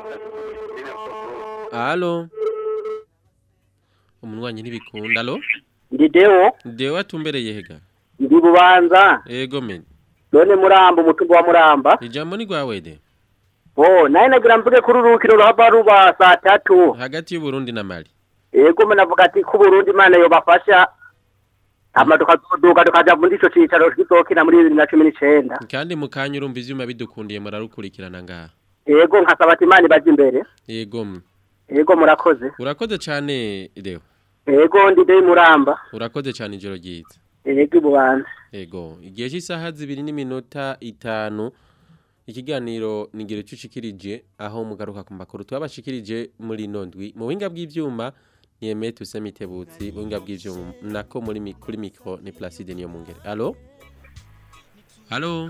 Allo Umunwanyi ntibikunda allo ndi dewo Dewa atumbereye hega ndi bubanza Ego men none muramba umutumba wa muramba Ijambo ni gwawe de oh naye nagira mvuge kuri urukino ruhava ruba saa tatu hagati y'u Burundi na Mali ego mwe navuga ati ko Burundi imana yobafasha hama tukazoduka tukaja muri ico cicaro kizokina muri bibiri na cumi n'icenda kandi mu kanya urumva ivyuma bidukundiye murarukurikirana ngaha ego nkasaba ati imana ibaje imbere Ego mwe. ego murakoze urakoze cyane Deo ego ndi deyi muramba urakoze cyane ijoro ryiza ego ibubanza Ego, igihe cy'isaha zibiri n'iminota itanu ikiganiro nigira icyo ushikirije aho mugaruka ku makuru twabashikirije muri ino ndwi mu buhinga bw'ibyuma ni Emete Usemitebutsi buhinga bw'ibyuma nako muri mi- kuri mikro ni Placide niyo mungere allo allo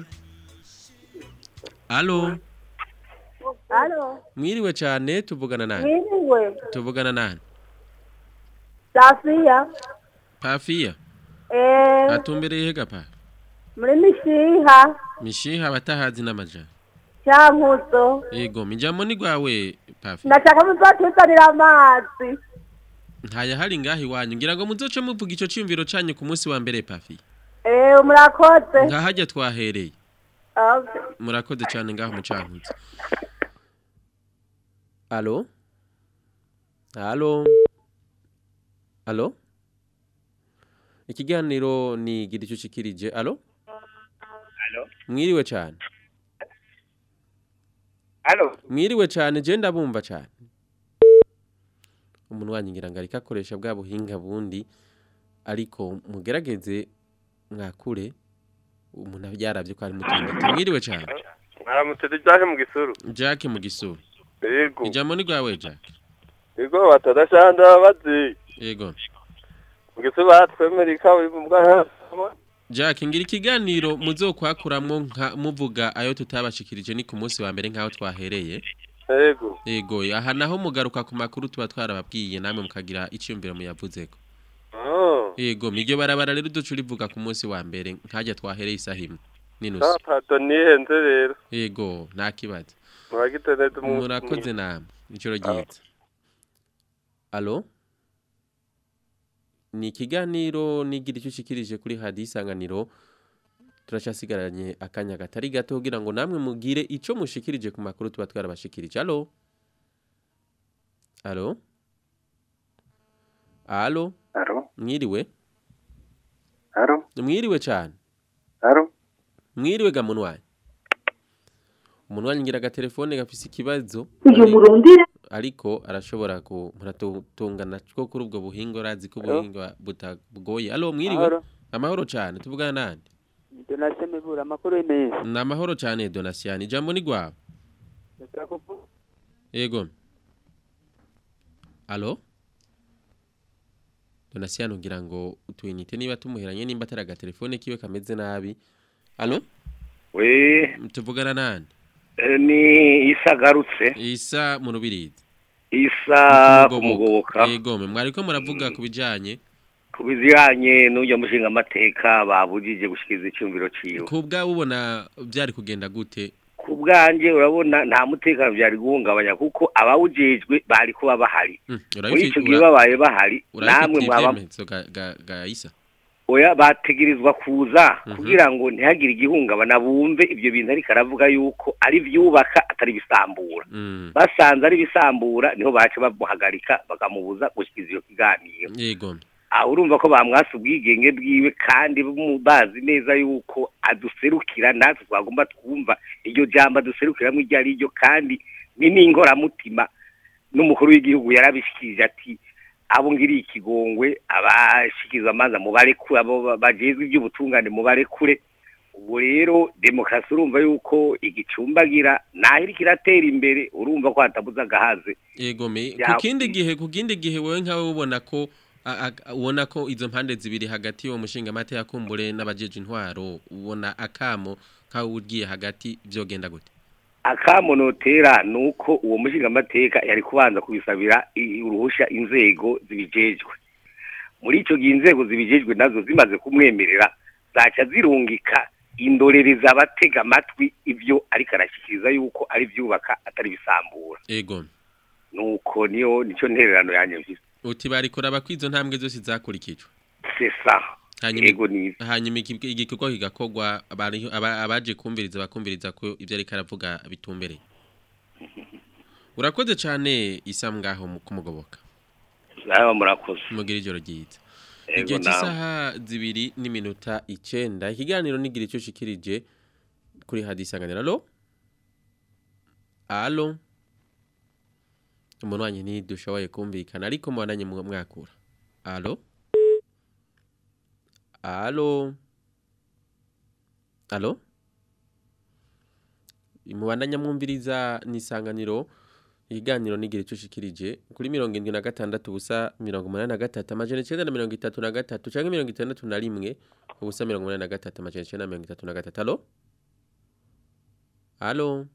allo Halo, mwiriwe cyane tuvugana nani mwiriwe. tuvugana nani Safia. Pafia Eh, atumbereye hega pa muri mishiha mishiha batahazi n'amajana cyankuzo. Ego, mijambo ni gwawe Pafia Ndashaka muzotuzanira amazi. ntaya hari ngaho iwanyu ngira ngo muzoce muvuga icyo cyumviro cyanyu ku munsi wa mbere pafi Eh, murakoze. nkahajya twahereye Okay. murakoze cyane ngaho mucankutse alo alo alo ikiganiro ni gira icyo ushikirije alo Alo? mwiriwe cyane Halo. mwiriwe cyane je ndabumva cyane umuntu wanyigira ngo ariko akoresha bwa buhinga bundi ariko mugerageze mwakure umuntu yaravye ko ari mutindi mwiriwe cyane mwaramutse tujyaje mu gisuru Jack mu gisuru yego ijambo ni rwawe Jack yego batadashanda bazi yego mu gisuru batwemera ikaburimbo Jack ngira ikiganiro muzokwakuramwo nka muvuga ayo tutabashikirije ni ku munsi wa mbere nkaho twahereye yego yego aha naho mugaruka ku makuru tuba twarababwiye namwe mukagira icyumviro muyavuzeko oh yego miryo barabara rero duca urivuga ku munsi wa mbere nkajya twahereye isaha imwe n'inusu sa pardon nihenze rero yego nta kibazo muragite neza umunsi murakoze namwe ijoro ryiza alo ni ikiganiro nigira icyo ushikirije kuri hadiyo isanganiro turacasigaranye akanya katari gato kugira ngo namwe mugire icyo mushikirije ku makuru tuba twarabashikirije alo alo alo Alo. mwiriwe Alo. mwiriwe cyane Alo. mwiriwe ga munwanyi umunwanyi ngira agatelefone gafise ikibazo Uyu murondera. ariko arashobora ku muratungana two kuri ubwo buhinga urazi ko Alo. ubuhinga butagoye alo mwiriwe Mahoro. amahoro cyane tuvugana nande donasiyo mibura amakuru y'imeza ni amahoro cyane donasiyani ijambo ni rwawe ndashaka kuvuga yego alo donasiyani ugira ngo utuyinite niba tumuheranye nimba atari agatelefone kiwe kameze nabi alo we tuvugana nande eh, ni isagarutse isa mu rubirizi isa kumugoboka yego mwe mwariko muravuga ku bijanye ku bijyanye n'ujya mushinga amateka babujije gushikiriza icyumviro ciwe ku bwawe ubona byari kugenda gute ku bwanjye urabona nta mutekano byari guhungabanya kuko abawujejwe bari kuba bahari muri icyo gihe babaye bahari namwe mwaba ibyemezo ga- ga- ga isa oya bategerezwa kuza kugira ngo ntihagire igihungabana bumve ibyo bintu ariko aravuga yuko ari ibyubaka atari ibisambura basanze ari ibisambura niho baca bamuhagarika bakamubuza gushyikiriza iyo kiganiro yego aho urumva ko bamwasa ubwigenge bwiwe kandi mu- bazi neza yuko aduserukira natwe twagomba twumva iryo jambo aduserukiramo iryo ari ryo kandi ni n'ingoramutima n'umukuru w'igihugu yarabishikirije ati abo ngiriye ikigongwe abashikiriza amazi mubarekure abo ba- bajejwe iby'ubutungane mubarekure ubu rero demokarasi urumva yuko igicumbagira naho iriko iratera imbere urumva ko hatabuze agahaze yego me ku Ya- kindi gihe ku kindi gihe wowe nkawe ubona ko a- a- ubona ko izo mpande zibiri hagati y'uwo mushinga amata yakumbure n'abajeje intwaro ubona akamo nkawe ugiye hagati byogenda gute akamonotera ni uko uwo mushingamateka yari kubanza kubisabira i- uruhusha inzego zibijejwe muri icyo gihe inzego zibijejwe nazo zimaze kumwemerera zaca zirungika indorereza abatega amatwi ibyo ariko arashyikiriza yuko ari byubaka atari bisambura yego nuko niyo nicyo ntererano yanjye mfise uti barikora bakwizo ntambwe zose zakurikijwe sesa hanyuma yego ni hanyuma iki- igikorwa kigakorwa abari- aba- abaje kumviriza bakumviriza ko ibyo ariko aravuga bitumbereye urakoze cyane isa ngaho mu- kumugoboka nawe murakoze mugira ijoro ryiza Yego, igihe nawe. cy'isaha zibiri n'iminota icenda ikiganiro nigira icyo ushikirije kuri hadisanganira alo alo umuntu wanyu ntidushoboye kumvikana ariko mubandanye mu- mwakura alo alo alo mubandanya mwumviriza n'isanganiro ikiganiro nigira icyo ushikirije kuri mirongo irindwi na gatandatu ubusa mirongo umunani na gatatu amajana icyenda na mirongo itatu na gatatu cyangwa mirongo itandatu na rimwe ubusa mirongo umunani na gatatu amajana icyenda na mirongo itatu na gatatu alo alo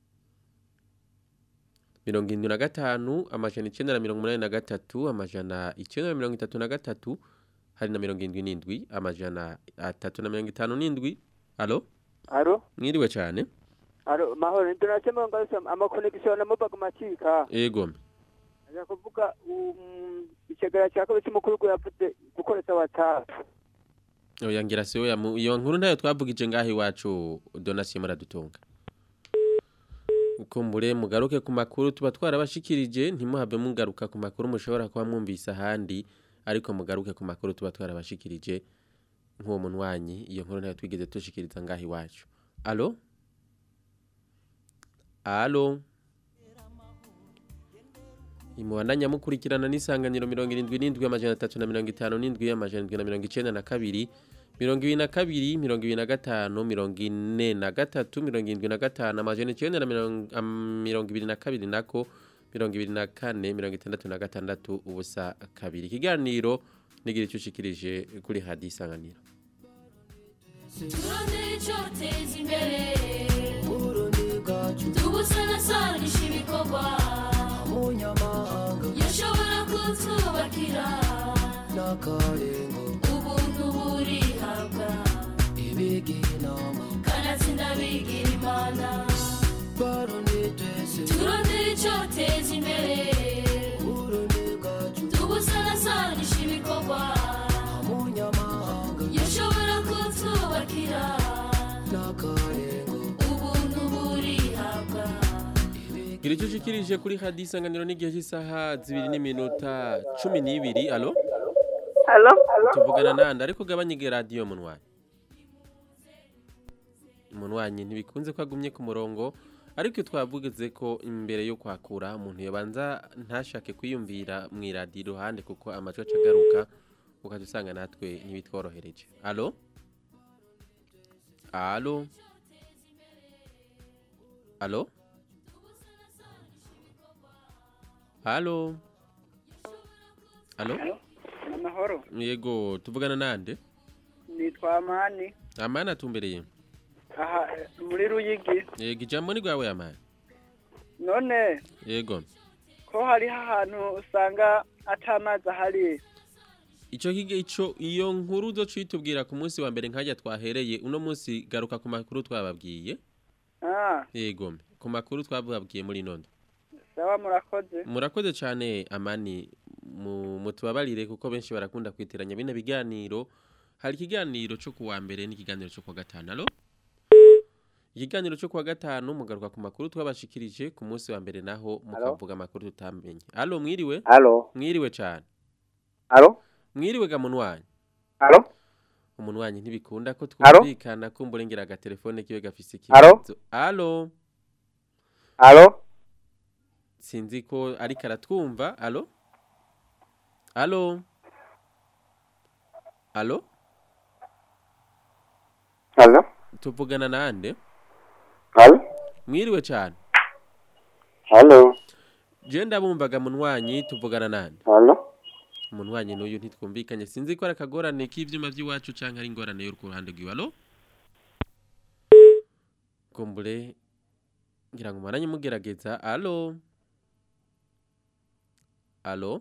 mirongo irindwi na gatanu amajana icyenda na mirongo umunani na gatatu amajana icyenda na mirongo itatu na gatatu hari na mirongo irindwi n'indwi amajana atatu na mirongo itanu n'indwi alo aro mwiriwe cyane aro mahoro donasiyo mibura amakonegisiyo na mobaga macika ego ajya kuvuga um, ikigara cya kabiri cy'umukuru w'igihugu yavuze gukoresha watsapu oya ngira si we yamu- iyo nkuru ntayo twavugije ngaho iwacu donasiyo muradutunga kumbure mugaruke ku makuru tuba twarabashikirije ntimuhave mugaruka ku makuru mushobora kuba mwumvise ahandi ariko mugaruke ku makuru tuba twarabashikirije nk'uwo munwanyi iyo nkuru ntayo twigeze dushikiriza ngaho iwacu alo Alo. Imuhanda nyamukurikirana n'isanganiro mirongo irindwi n'indwi amajana atatu na mirongo itanu n'indwi amajana indwi na mirongo icenda na kabiri mirongo ibiri na kabiri mirongo ibiri na gatanu mirongo ine na gatatu mirongo irindwi na gatanu amajana icenda na mirongo am- mirongo ibiri na kabiri nako mirongo ibiri na kane mirongo itandatu na gatandatu ubusa kabiri ikiganiro nigira icyo ushikirije kuri hadi isanganiro turondere icyoteza imbere tubusanasanisha ibikorwa yashobora kutwubakira ubuntu burihabwa kanatsinda bigira imana turondere icyoteza imbere tubusanasanisha ibikorwa yashobora kutwubakira ubuntu burihabwa gira icyo ushikirije kuri hadi isanganiro n'igihe cy'isaha zibiri n'iminota cumi n'ibiri alo Halo? tuvugana nande ariko ugabanye radiyo munwanyi munwanyi ntibikunze ko agumye ku murongo ariko iyo twavuze ko imbere yo kwakura umuntu yabanza ntashake kwiyumvira mu iradiyo iruhande kuko amajwi aca agaruka ukajya usanga natwe ntibitworohereje alo alo alo alo alo amahoro yego tuvugana nande nitwa amani amani atumbereye aha muri ruyigi yego ijambo ni rwawe amani none yego ko hariho ahantu usanga atamazi ahari icyo kige icyo iyo nkuru zo tuyitubwira ku munsi wa mbere nkajya twahereye uno munsi garuka ku makuru twababwiye ah yego ku makuru twababwiye muri none sawa murakoze murakoze cyane amani mu mutubabarire kuko benshi barakunda kwitiranya bino biganiro hari ikiganiro cyo kuwa mbere n'ikiganiro cyo kuwa gatanu alo ikiganiro cyo kuwa gatanu mugaruka ku makuru twabashikirije ku munsi wa mbere naho mukavuga amakuru tutamenye alo mwiriwe Alo? mwiriwe cyane Alo? mwiriwe ga munwanyi Alo? umunwanyi ntibikunda ko Alo? twumvikana kumbura ngira agatelefone kiwe gafise Alo? ikibazo alo Alo? sinzi ko ariko aratwumva alo alo alo Alo? tuvugana nande Alo? mwiriwe cyane Alo? je ndabumvaga munwanyi tuvugana nande Alo? umunwanyi n'uyu ntitwumvikanye sinzi ko ari akagorane k'ivyuma by'iwacu canke ari ingorane yo ku ruhande rwiwe alo kumbure ngira ngo maranye mugerageza alo alo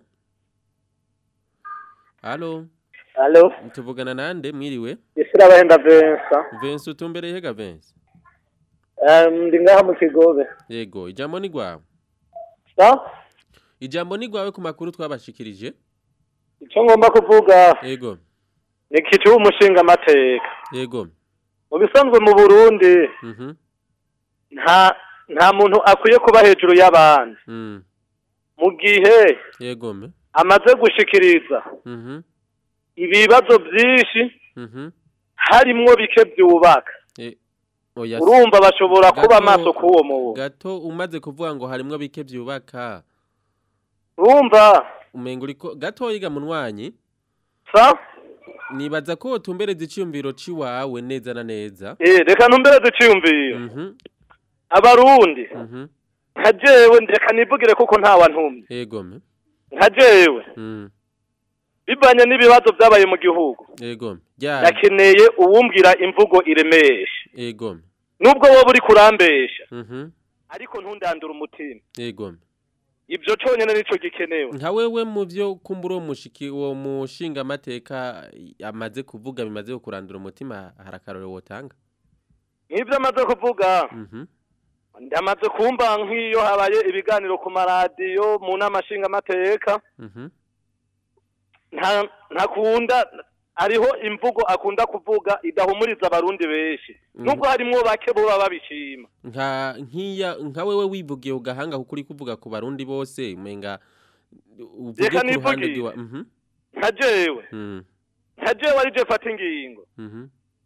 alo Alo? tuvugana nande mwiriwe Isira bahenda Vincent. Vincent utumbereye hega Vincent Um, ndi ngaha mu Kigobe. yego ijambo ni gwawe Sa? ijambo ni gwawe ku makuru twabashikirije Icyo ngomba kuvuga yego ni kicu umushinga amateka. yego Mu bisanzwe mu Burundi mhm nta nta muntu akwiye kuba hejuru y'abandi. mm Mu gihe yego me amaze gushikiriza mhm ibibazo byinshi mhm harimwo bike byubaka. Eh, oya Urumva bashobora kuba Gato- maso kuwo mu. gato umaze kuvuga ngo harimwo bike byubaka Urumva umenga uriko gato yiga munwanyi sa nibaza ko utumbereza iciyumviro ciwawe neza na neza eh reka ntumbereze iciyumviro. mhm Abarundi mhm nka jewe reka nivugire kuko nta wantumye. yego me Nka jewe mm bivanye n'ibibazo byabaye mu gihugu. yego me ryari Nakeneye uwumbwira imvugo iremesha. yego me Nubwo wowe uri kurambesha mhm ariko ntundandura umutima. yego me Ibyo conyene nico gikenewe. nka wewe mu byo kumbura uwo mushiki uwo mushinga amateka amaze kuvuga bimaze kurandura umutima harakarore wotanga Nk'ibyo amaze kuvuga mhm ndamaze kumva nk'iyo habaye ibiganiro ku maradiyo mu nama nshingamateka mhm nta ntakunda hariho imvugo akunda kuvuga idahumuriza abarundi benshi nubwo harimwo bake boba babishima nka nkiya nka wewe wivugiye ugahanga kuko uri kuvuga ku barundi bose umenga uvuge Reka ku ruhande nivugire. rwiwa mhm nka jewe mhm nka jewe ari je fata ingingo mhm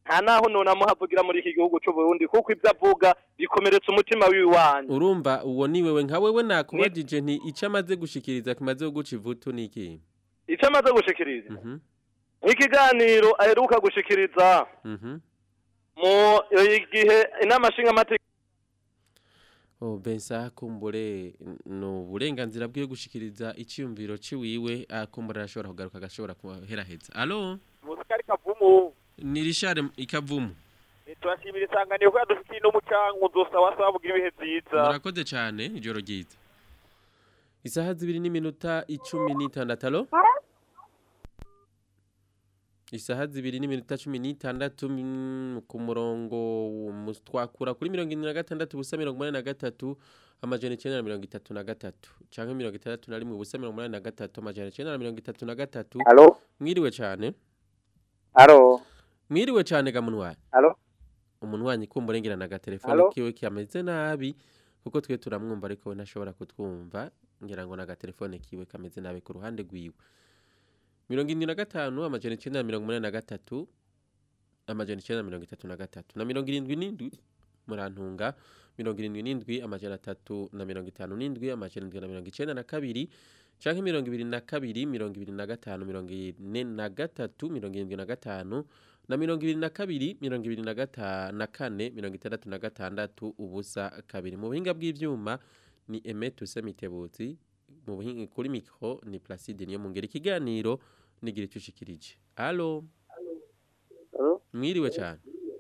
nta naho none amuhavugira muri iki gihugu cy'u Burundi kuko ibyo avuga bikomeretsa umutima w'iwanyu urumva uwo ni wewe nka wewe nakubajije nti icyo amaze gushikiriza kimaze guca ivutu ni iki icyo amaze gushikiriza Mhm, nk'ikiganiro aheruka gushikiriza mhm. mu gihe inama nshingamateka Oh, Bensa kumbure no burenganzira bwiwe gushikiriza icyumviro ciwiwe akumbura arashobora kugaruka agashobora kuheraheza allo musikari kavumu ni Richard ikavumu turashimira isanganiro ko yadufitiye n'umucango uzosaba saba bugira ibihe byiza murakoze cyane ijoro ryiza isaha zibiri n'iminota icumi n'itandatu alo isaha zibiri n'iminota cumi n'itandatu mm, ku murongo mu- twakura kuri mirongo ine na gatandatu ubusa mirongo inani na gatatu amajana icyenda na mirongo itatu na gatatu cyangwa mirongo itandatu na rimwe ubusa mirongo inani na gatatu amajana icyenda na mirongo itatu na gatatu Alo? mwiriwe cyane Alo? mwiriwe cyane gamunwari Alo? umunwanyi kumburengerana agatelefone Alo? kiwe kameze nabi kuko twe turamwumva ariko we ntashobora kutwumva ngira ngo n'agatelefone kiwe kameze nabi ku ruhande rwiwe mirongo irindwi na gatanu amajana icyenda na mirongo umunani na gatatu amajana icyenda na mirongo itatu na gatatu na mirongo irindwi n'indwi murantunga mirongo irindwi n'indwi amajana atatu na mirongo itanu n'indwi amajana indwi na mirongo icyenda na kabiri canke mirongo ibiri na kabiri mirongo ibiri na gatanu mirongo ine na gatatu mirongo irindwi na gatanu na mirongo ibiri na kabiri mirongo ibiri na gata na kane mirongo itandatu na gatandatu ubusa kabiri mu buhinga bw'ivyuma ni Emet Usemitebutsi mu buhinga kuri mikro ni Placide niyo mungera ikiganiro nigira icushikirije allo Alo? mwiriwe cyane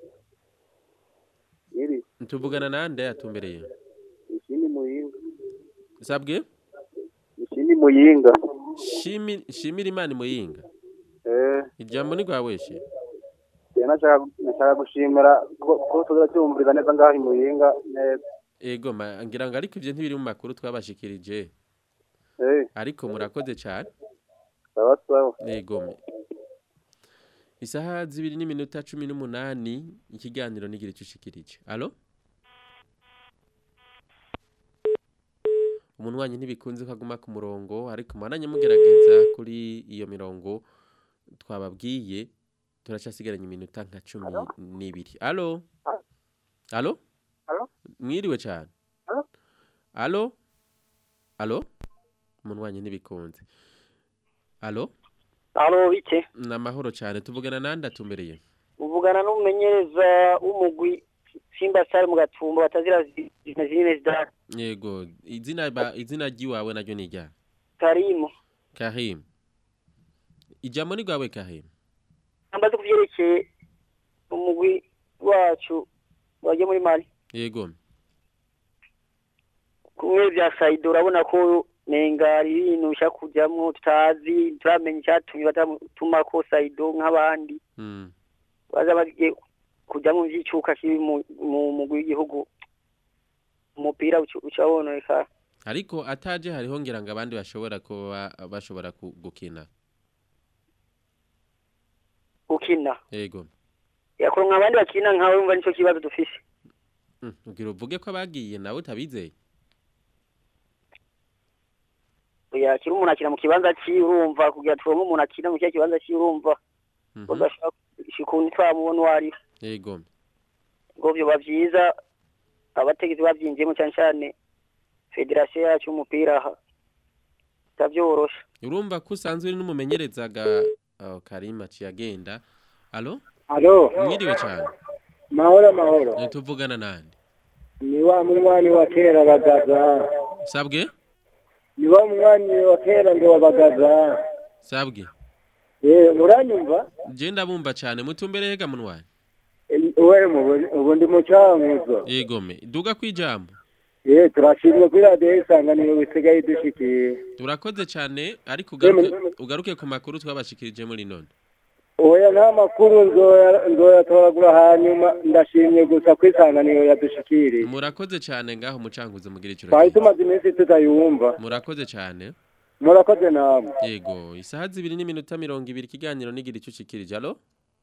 Iri, tuvugana nande yatumbereye ishini muyinga. sabwe Ishini muyinga. shimi shimira imana muyinga Eh, ijambo ni rwawe she je nashaka nashaka gushimira ko ko tuza cyumviriza neza ngaho i muyinga neza. ego ma- ngira ngo ariko ivyo ntibiri mu makuru twabashikirije Eh, ariko murakoze cyane sawa sawa. Ego. Isaha zibiri n'iminota cumi n'umunani ikiganiro nigira icyo ushikirije. Alo? Umunwanyi ntibikunze ko aguma ku murongo ariko mwananye mugerageza kuri iyo mirongo twababwiye turacasigaranye iminota nka cumi n'ibiri. Alo? Alo? Alo? Mwiriwe cyane. Alo? Alo? Alo? Umunwanyi ntibikunze. Alo? Alo bike Ni amahoro cyane tuvugana nande atumbereye uvugana n'umumenyereza w'umugwi Simba Star mu gatumba batazira zina zine zidara yego izina ba izina ry'iwawe naryo ni rya Karimu Kahim ijambo ni rwawe Kahim ambaze kuvyerekeye umugwi wacu waje muri Mali yego kumwe bya Saido urabona ko nenga ibintu bishaka kujamwo tutazi turamenya icyatumye batatuma ko Saido nk'abandi mm. baza bagiye kujamwo vy'icuka kiri mu mu mugwi w'igihugu umupira uca uca wononekara ariko ataje hariho ngira ngo abandi bashobora kuba bashobora ku- gukina gukina yego yakoronka abandi bakina nkawe umva nico kibazo dufise Mm, ugira uvuge ko abagiye nawe utabizeye yakira umuntu akina mu kibanza ciwe urumva kugira turonke umuntu akina mu kiya kibanza ciwe urumva udashaka ukuntu twamubona uwo ari yego ngo vyoba vyiza abategetsi bavyinjiyemo cane cane federasiyo yacu y'umupira aha itavyorosha urumva ko usanzwe uri n'umumenyerezaga oh, Karim aciye agenda alo Alo. mwiriwe cyane Mahoro mahoro. Eh, tuvugana nande Ni wa mwani wa kera bagaza. sabwe Ni wa mwani wa kera ngo wabagaza. sabwe Eh muranyumva? je ndabumva cyane mutumbere hega munwaye Eh, We mu- ubu ndi mu cyanguzo. yego me duga kwijambo Eh turashimye kuri radio isanganiro bisigaye dushikiye. urakoze cyane ariko ugaruke, ugaruke ku makuru twabashikirije muri none Oya nta makuru nzoya nzoyatoragura hanyuma ndashimye gusa ko isanganiro yadushikiriye. murakoze cyane ngaho mucanguze mugira icyo Twari tumaze iminsi tutayumva. murakoze cyane Murakoze namwe. yego isaha zibiri n'iminota mirongo ibiri ikiganiro nigira icyo ushikirije alo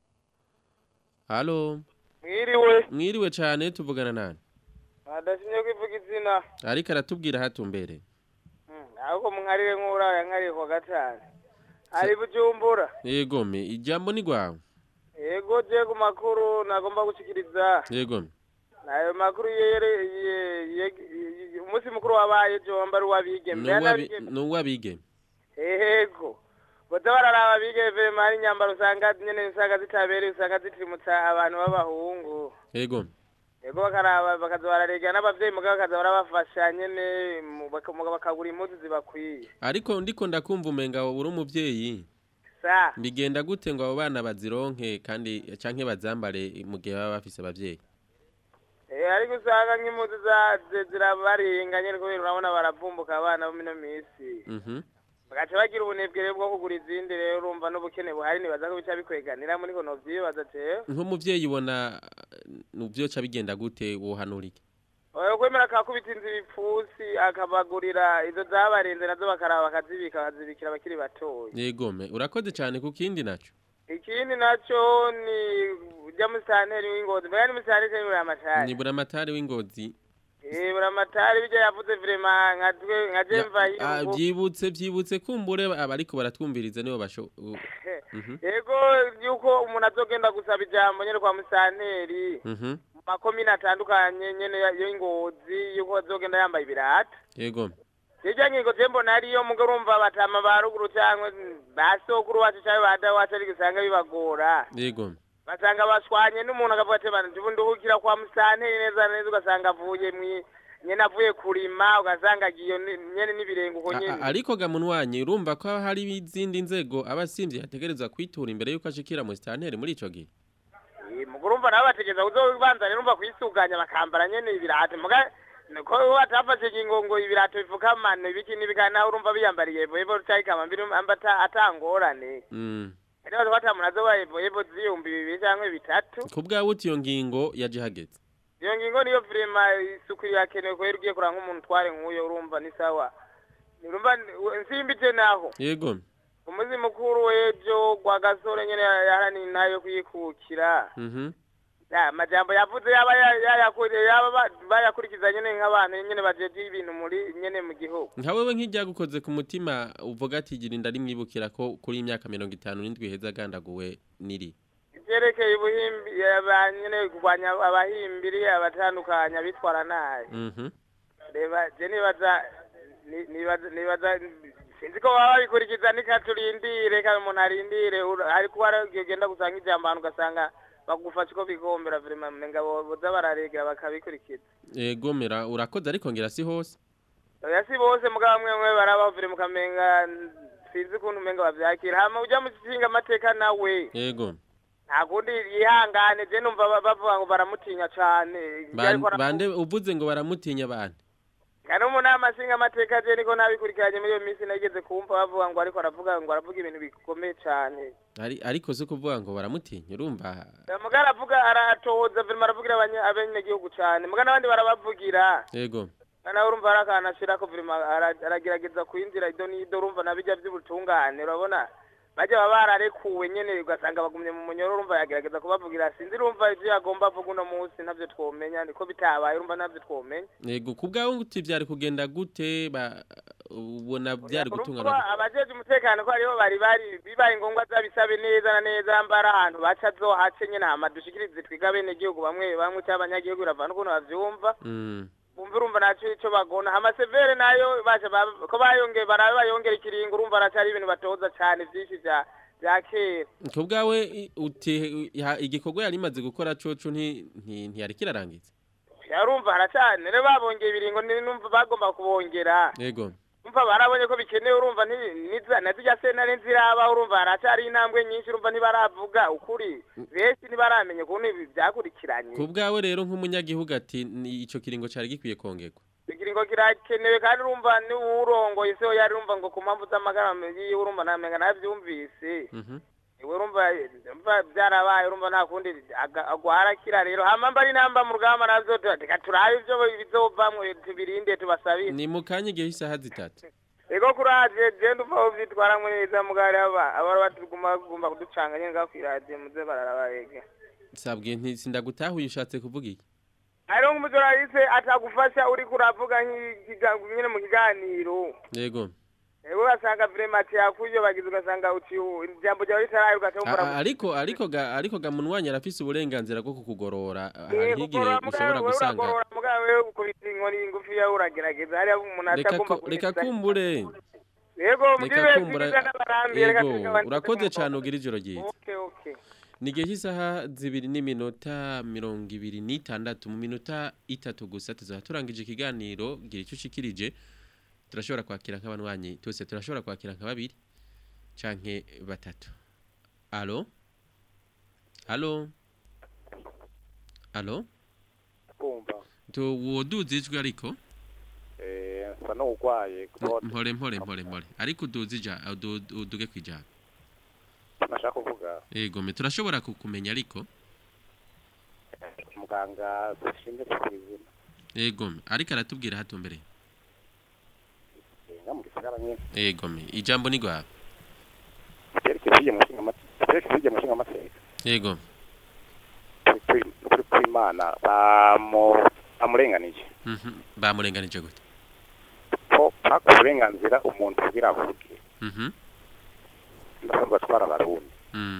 alo mwiriwe mwiriwe cyane tuvugana nani adashimye kwivuga izina ariko aratubwira hatumbere ahubwo mwarire nk'uraya nkariye kwa gatanu ari bujumbura yego me ijambo ni rwawe yego je ku makuru nagomba gushikiriza yego ayo makuru yere ye- ye- ye- umunsi mukuru wabaye jo wambari wabigeme nuwabige yego boza bararaba abigeme hari inyambaro usanga nyene usanga zitabereye usanga zitirimutsa abantu b'abahungu yego yego bakaraba bakaza bararega n'abavyeyi mugabo bakaza barabafasha nyene mu- baka- mugabo bakagura impuzu zibakwiye ariko ndiko ndakumva umenga uri umuvyeyi sa bigenda gute ngo abo bana bazironke kandi canke bazambare mu gihe baba bafise abavyeyi Eh, ariko usanga nk'impuzu za- zi- zirabarenga nyene kubera urabona baravumbuka abana bo mino misi Mhm. bagaca bagira ubunebwe rero bwo kugura izindi rero urumva n'ubukene buhari nibaza ko bica bikweganira muri kono vyibaza jewe nk'umuvyeyi ubona nuvyoca bigenda gute wohanura iki oya kwemera akakubita inzu ibipfusi akabagurira izo zabarenze nazo bakaraba bakazibika bakazibikira abakiri batoya yegome urakoze cane ku kindi naco ikindi naco ni ujya musitanteri w'ingozi mbega ni musitanteri cyangwa buramatari ni buramatari w'ingozi eh buramatari bijya yavuze vrema nka twe nka je mva Ah, hiyo vyibutse vyibutse kumbure abariko baratwumviriza nibo basho u- Mhm. yego yuko umuntu azogenda gusaba ijambo nyene kwa musitanteri Mhm. mu makomine atandukanye nyene ya- y'ingozi yuko azogenda yambaye ibirata yego hirya ngingo je mbona ariyo mugo urumva batama ba ruguru cyangwa ba sokuru wacu cyangwa ba dawe wacu ariko usanga bibagora yego basanga bashwanye n'umuntu akavuga ati bana ndibu nduhukira kwa musanteri neza na neza ugasanga avuye mwi nyene avuye kurima ugasanga agiye ni- nyene n'ibirengo uko A- nyene a- ariko gamunwanye urumva ko hari izindi nzego abasimvye yategerezwa kwitura imbere yuko ashikira mu stanteri muri ico gihe Eh, mugo urumva nabo bategeza kuzobanza rero urumva kwisuganya bakambara nyene ibirate muga ko batafashe ingingo ngo ibirato bifukamane ibiki n'ibikana urumva biyambariye evo evo cyayikama mbiri ambata atangorane Mm. rero twatamuntu azoba evo evo ziyumbi bibiri cyangwa bitatu ku bwawe uti iyo ngingo yaje hageze iyo ngingo niyo vrema isuku irakenewe kubera ugiye kuranga nk'umuntu tware nk'uyo urumva ni sawa urumva nsimbije naho yego umuzi mukuru w'ejo gwa gasore nyene yaharaniye nayo kuyikukira Mhm. ya majambo yavuze yaba ya- yayakuriye yaba ba- bayakurikiza nyene nk'abantu nyene bajeje ibintu muri nyene mu gihugu nka wewe nk'iryagukoze ku mutima uvuga ati gira inda rimwibukira ko kuri imyaka mirongo itanu n'indwi heza agandaguwe niri ivyerekeye ubuhimbi aba- nyene kurwanya abahimbiri abatandukanya bitwara nabi Mhm. reba je nibaza ni- nibaza nibaza sinzi ko baba babikurikiza nika turindire kandi umuntu arindire ura- hari kuba ari ugenda gusanga ijambo ahantu ugasanga bagufasha uko bigombera vrema menga bo- boza bararegera bakabikurikiza egomera urakoze ariko ngira si hose oya si bose mugabo bamwe bamwe barabavire mukamenga sinzi ukuntu umenga bavyakira hama uja mu nshinga amateka nawe yego nta kundi yihangane je numva ba- bavuga ngo baramutinya cane Ban- bande uvuze ngo baramutinya abantu kandi umuntu amashinga amateka je niko nabikurikiranye muri iyo minsi nageze kumva bavuga ngo ariko aravuga ngo aravuga ibintu bikomeye cane Ari- ariko si kuvuga ngo baramutinya urumva muga aravuga aratohoza virima aravugira abanye- abenegihugu cane muga n'abandi barabavugira yego nawe urumva hari akantu ashirako virima ara- aragerageza kwinjira ido n'ido urumva na bijya vy'ubutungane urabona bajya baba bararekuwe nyene ugasanga bagumye mu munyoro urumva yagerageza kubavugira sinzi urumva ivyo yagomba avuga uno munsi ntavyo twomenya niko bitabaye urumva ntavyo twomenya yego ku bwawe uti vyari kugenda gute ba ubona vyari gutungana kuba abajeje umutekano ko aribo bari bari bibaye ngombwa zabisabe neza na neza mbara ahantu baca zohace nyene hama dushikirize twiga bene gihugu bamwe bamwe cyangwa abanyagihugu biravana ukuntu bavyumva Mm. bumva urumva naco ico bagona hama severe nayo baje ba- ko bayongeye barabe bayongera ikiringo urumva aracari ibintu batoza cane vyinshi vya vya kera ku bwawe i- uti ha- igikorwa yari imaze gukora coco nti- nti- ntiyari kirarangiza yarumva haracane rero babongeye ibiringo ni- numva bagomba kubongera yego umva barabonye ko bikenewe urumva ni- niza- na zirya sentare nziraba urumva haracari intambwe nyinshi urumva ntibaravuga ukuri benshi ntibaramenya ukuntu ibi vyakurikiranye ku bwawe rero nk'umunyagihugu ati ni ico kiringo cari gikwiye kongerwa ikiringo kirakenewe kandi urumva niwurongoye se yari urumva ngo ku mpamvu z'amagara yiwe urumva namenga navyumvise Mhm. iwe urumva urumva byarabaye urumva nta kundi aga- agwara kira rero hama mba ari namba mu rugamba navyo tu- reka turabe ivyo bizovamwo tubirinde tubasabire ni mu kanya igihe isaha zitatu ego kuraje je ndumva uvyitwaramwo neza mugari aba abari batuguma gumba kuducanga nyene ngaho kw'iradiyo muze bararabarege sabwiye nti sindagutahuye ushatse kuvuga iki hariho nk'umujoraliste atagufasha uriko uravuga nk'ikiga- nyene mu kiganiro yego ewe ugasanga vremati yakuyo bagize ugasanga uti ijambo ryawe ritaraye A- ugacumbura a- ariko ariko ga ariko ga munwanya arafise uburenganzira bwo kukugorora Eh, hari igihe gukora ushobora mugawe gusanga uragorora mugawe wewe ukubita inkoni ngufi yawe uragerageza hariya umuntu reka atagomba ku- reka kumbure yego reka mugire kumbura byiza n'abarambi reka yego tugabanye urakoze cyane ugira ijoro ryiza okay okay ni igihe cy'isaha zibiri n'iminota mirongo ibiri n'itandatu mu minota itatu gusa tuzaba turangije ikiganiro gira icyo ushikirije turashobora kwakira nk'abanywanyi twese turashobora kwakira nka babiri canke batatu alo alo alo kumva tuwoduza ijwi ariko eh nsa n'ugwaye mpore mpore mpore mpore ariko uduze ija udu- uduge kwijana nashaka kuvuga yego me turashobora kukumenya ariko muganga dushinzwe kuzima yego me ariko aratubwira hatumbereye nga mu gisagara nyine yego me ijambo ni gwawe cyerekeje mu nshinga amategeko cyerekeje mu nshinga amategeko yego kuri kuri kw'imana bamu bamurenganije Mhm. bamurenganije gute ko haka uburenganzira umuntu kugira avuge Mhm. ndasanzwe atwara abarundi Mm.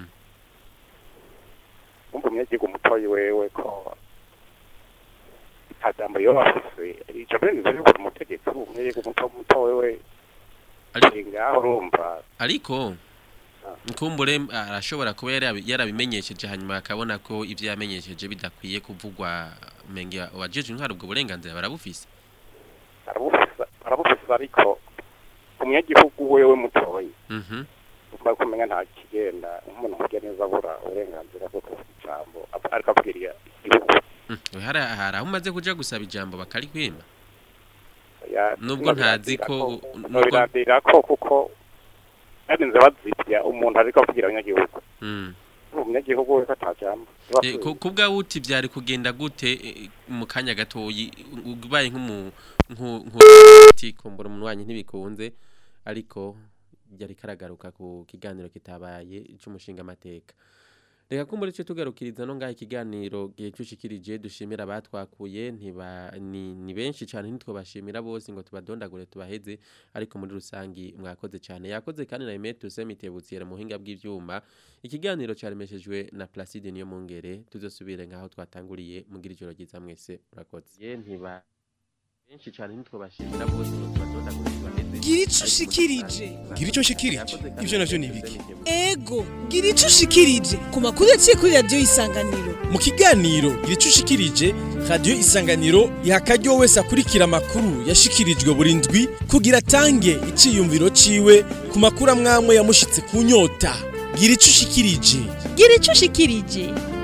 umva umunyagihugu mutoyi wewe ko nta jambo yoba afise ico burenganzira ryo kuba umutegetsi umunyagihugu muto muto wewe ari ngaho urumva ariko nkumbure arashobora kuba yarabi- yarabimenyesheje hanyuma akabona ko ivyo yamenyesheje bidakwiye kuvugwa menge wajeje intwaro ubwo burenganzira barabufise arabufisa arabufisa ariko umunyagihugu wewe mutoyi Mhm. umva kumenya nta kigenda nk'umuntu mugiye neza abura uburenganzira bwo kuvuga ijambo ap- ariko abwiriye igihugu Mm. hari hari aho umaze kuja gusaba ijambo bakarikwima Ya- nubwo ntazi ko nubwo nobirandira ko kuko barinze bazibya umuntu ariko avugira abanyagihugu Mm. umunyagihugu wese atajambo Eh, ku- kubwa wuti byari kugenda gute eh, mu kanya gatoyi ubaye nk'umu nku- nku- ati kumbura umunwanyi ntibikunze ariko yari karagaruka ku kiganiro kitabaye cy'umushinga amateka reka kumbura icyo tugarukiriza no ngaho ikiganiro gihe cyushikirije dushimira abatwakuye ntiba ni, ni benshi cyane ntitwabashimira bose ngo tubadondagure tubaheze ariko muri rusangi mwakoze cyane yakoze kandi na Emeto Semitebutsi mu buhinga bw'ivyuma ikiganiro cyaremeshejwe na Placide niyo mungere tuzosubire ngaho twatanguriye mugira ijoro ryiza mwese murakoze ye ntiba benshi cyane ntitwabashimira bose ngo tubadondagure tubaheze gira ico ushikirije gira icyo nshikirije ivyo navyo ni ibiki ego gira ico ushikirije ku makuru yaciye kuri radiyo isanganiro mu kiganiro gira icyo ushikirije radiyo isanganiro iha akaryo wese akurikira amakuru yashikirijwe buri ndwi kugira atange iciyumviro ciwe ku makuru amwamwe yamushitse ku nyota gira ico ushikirije gira ico ushikirije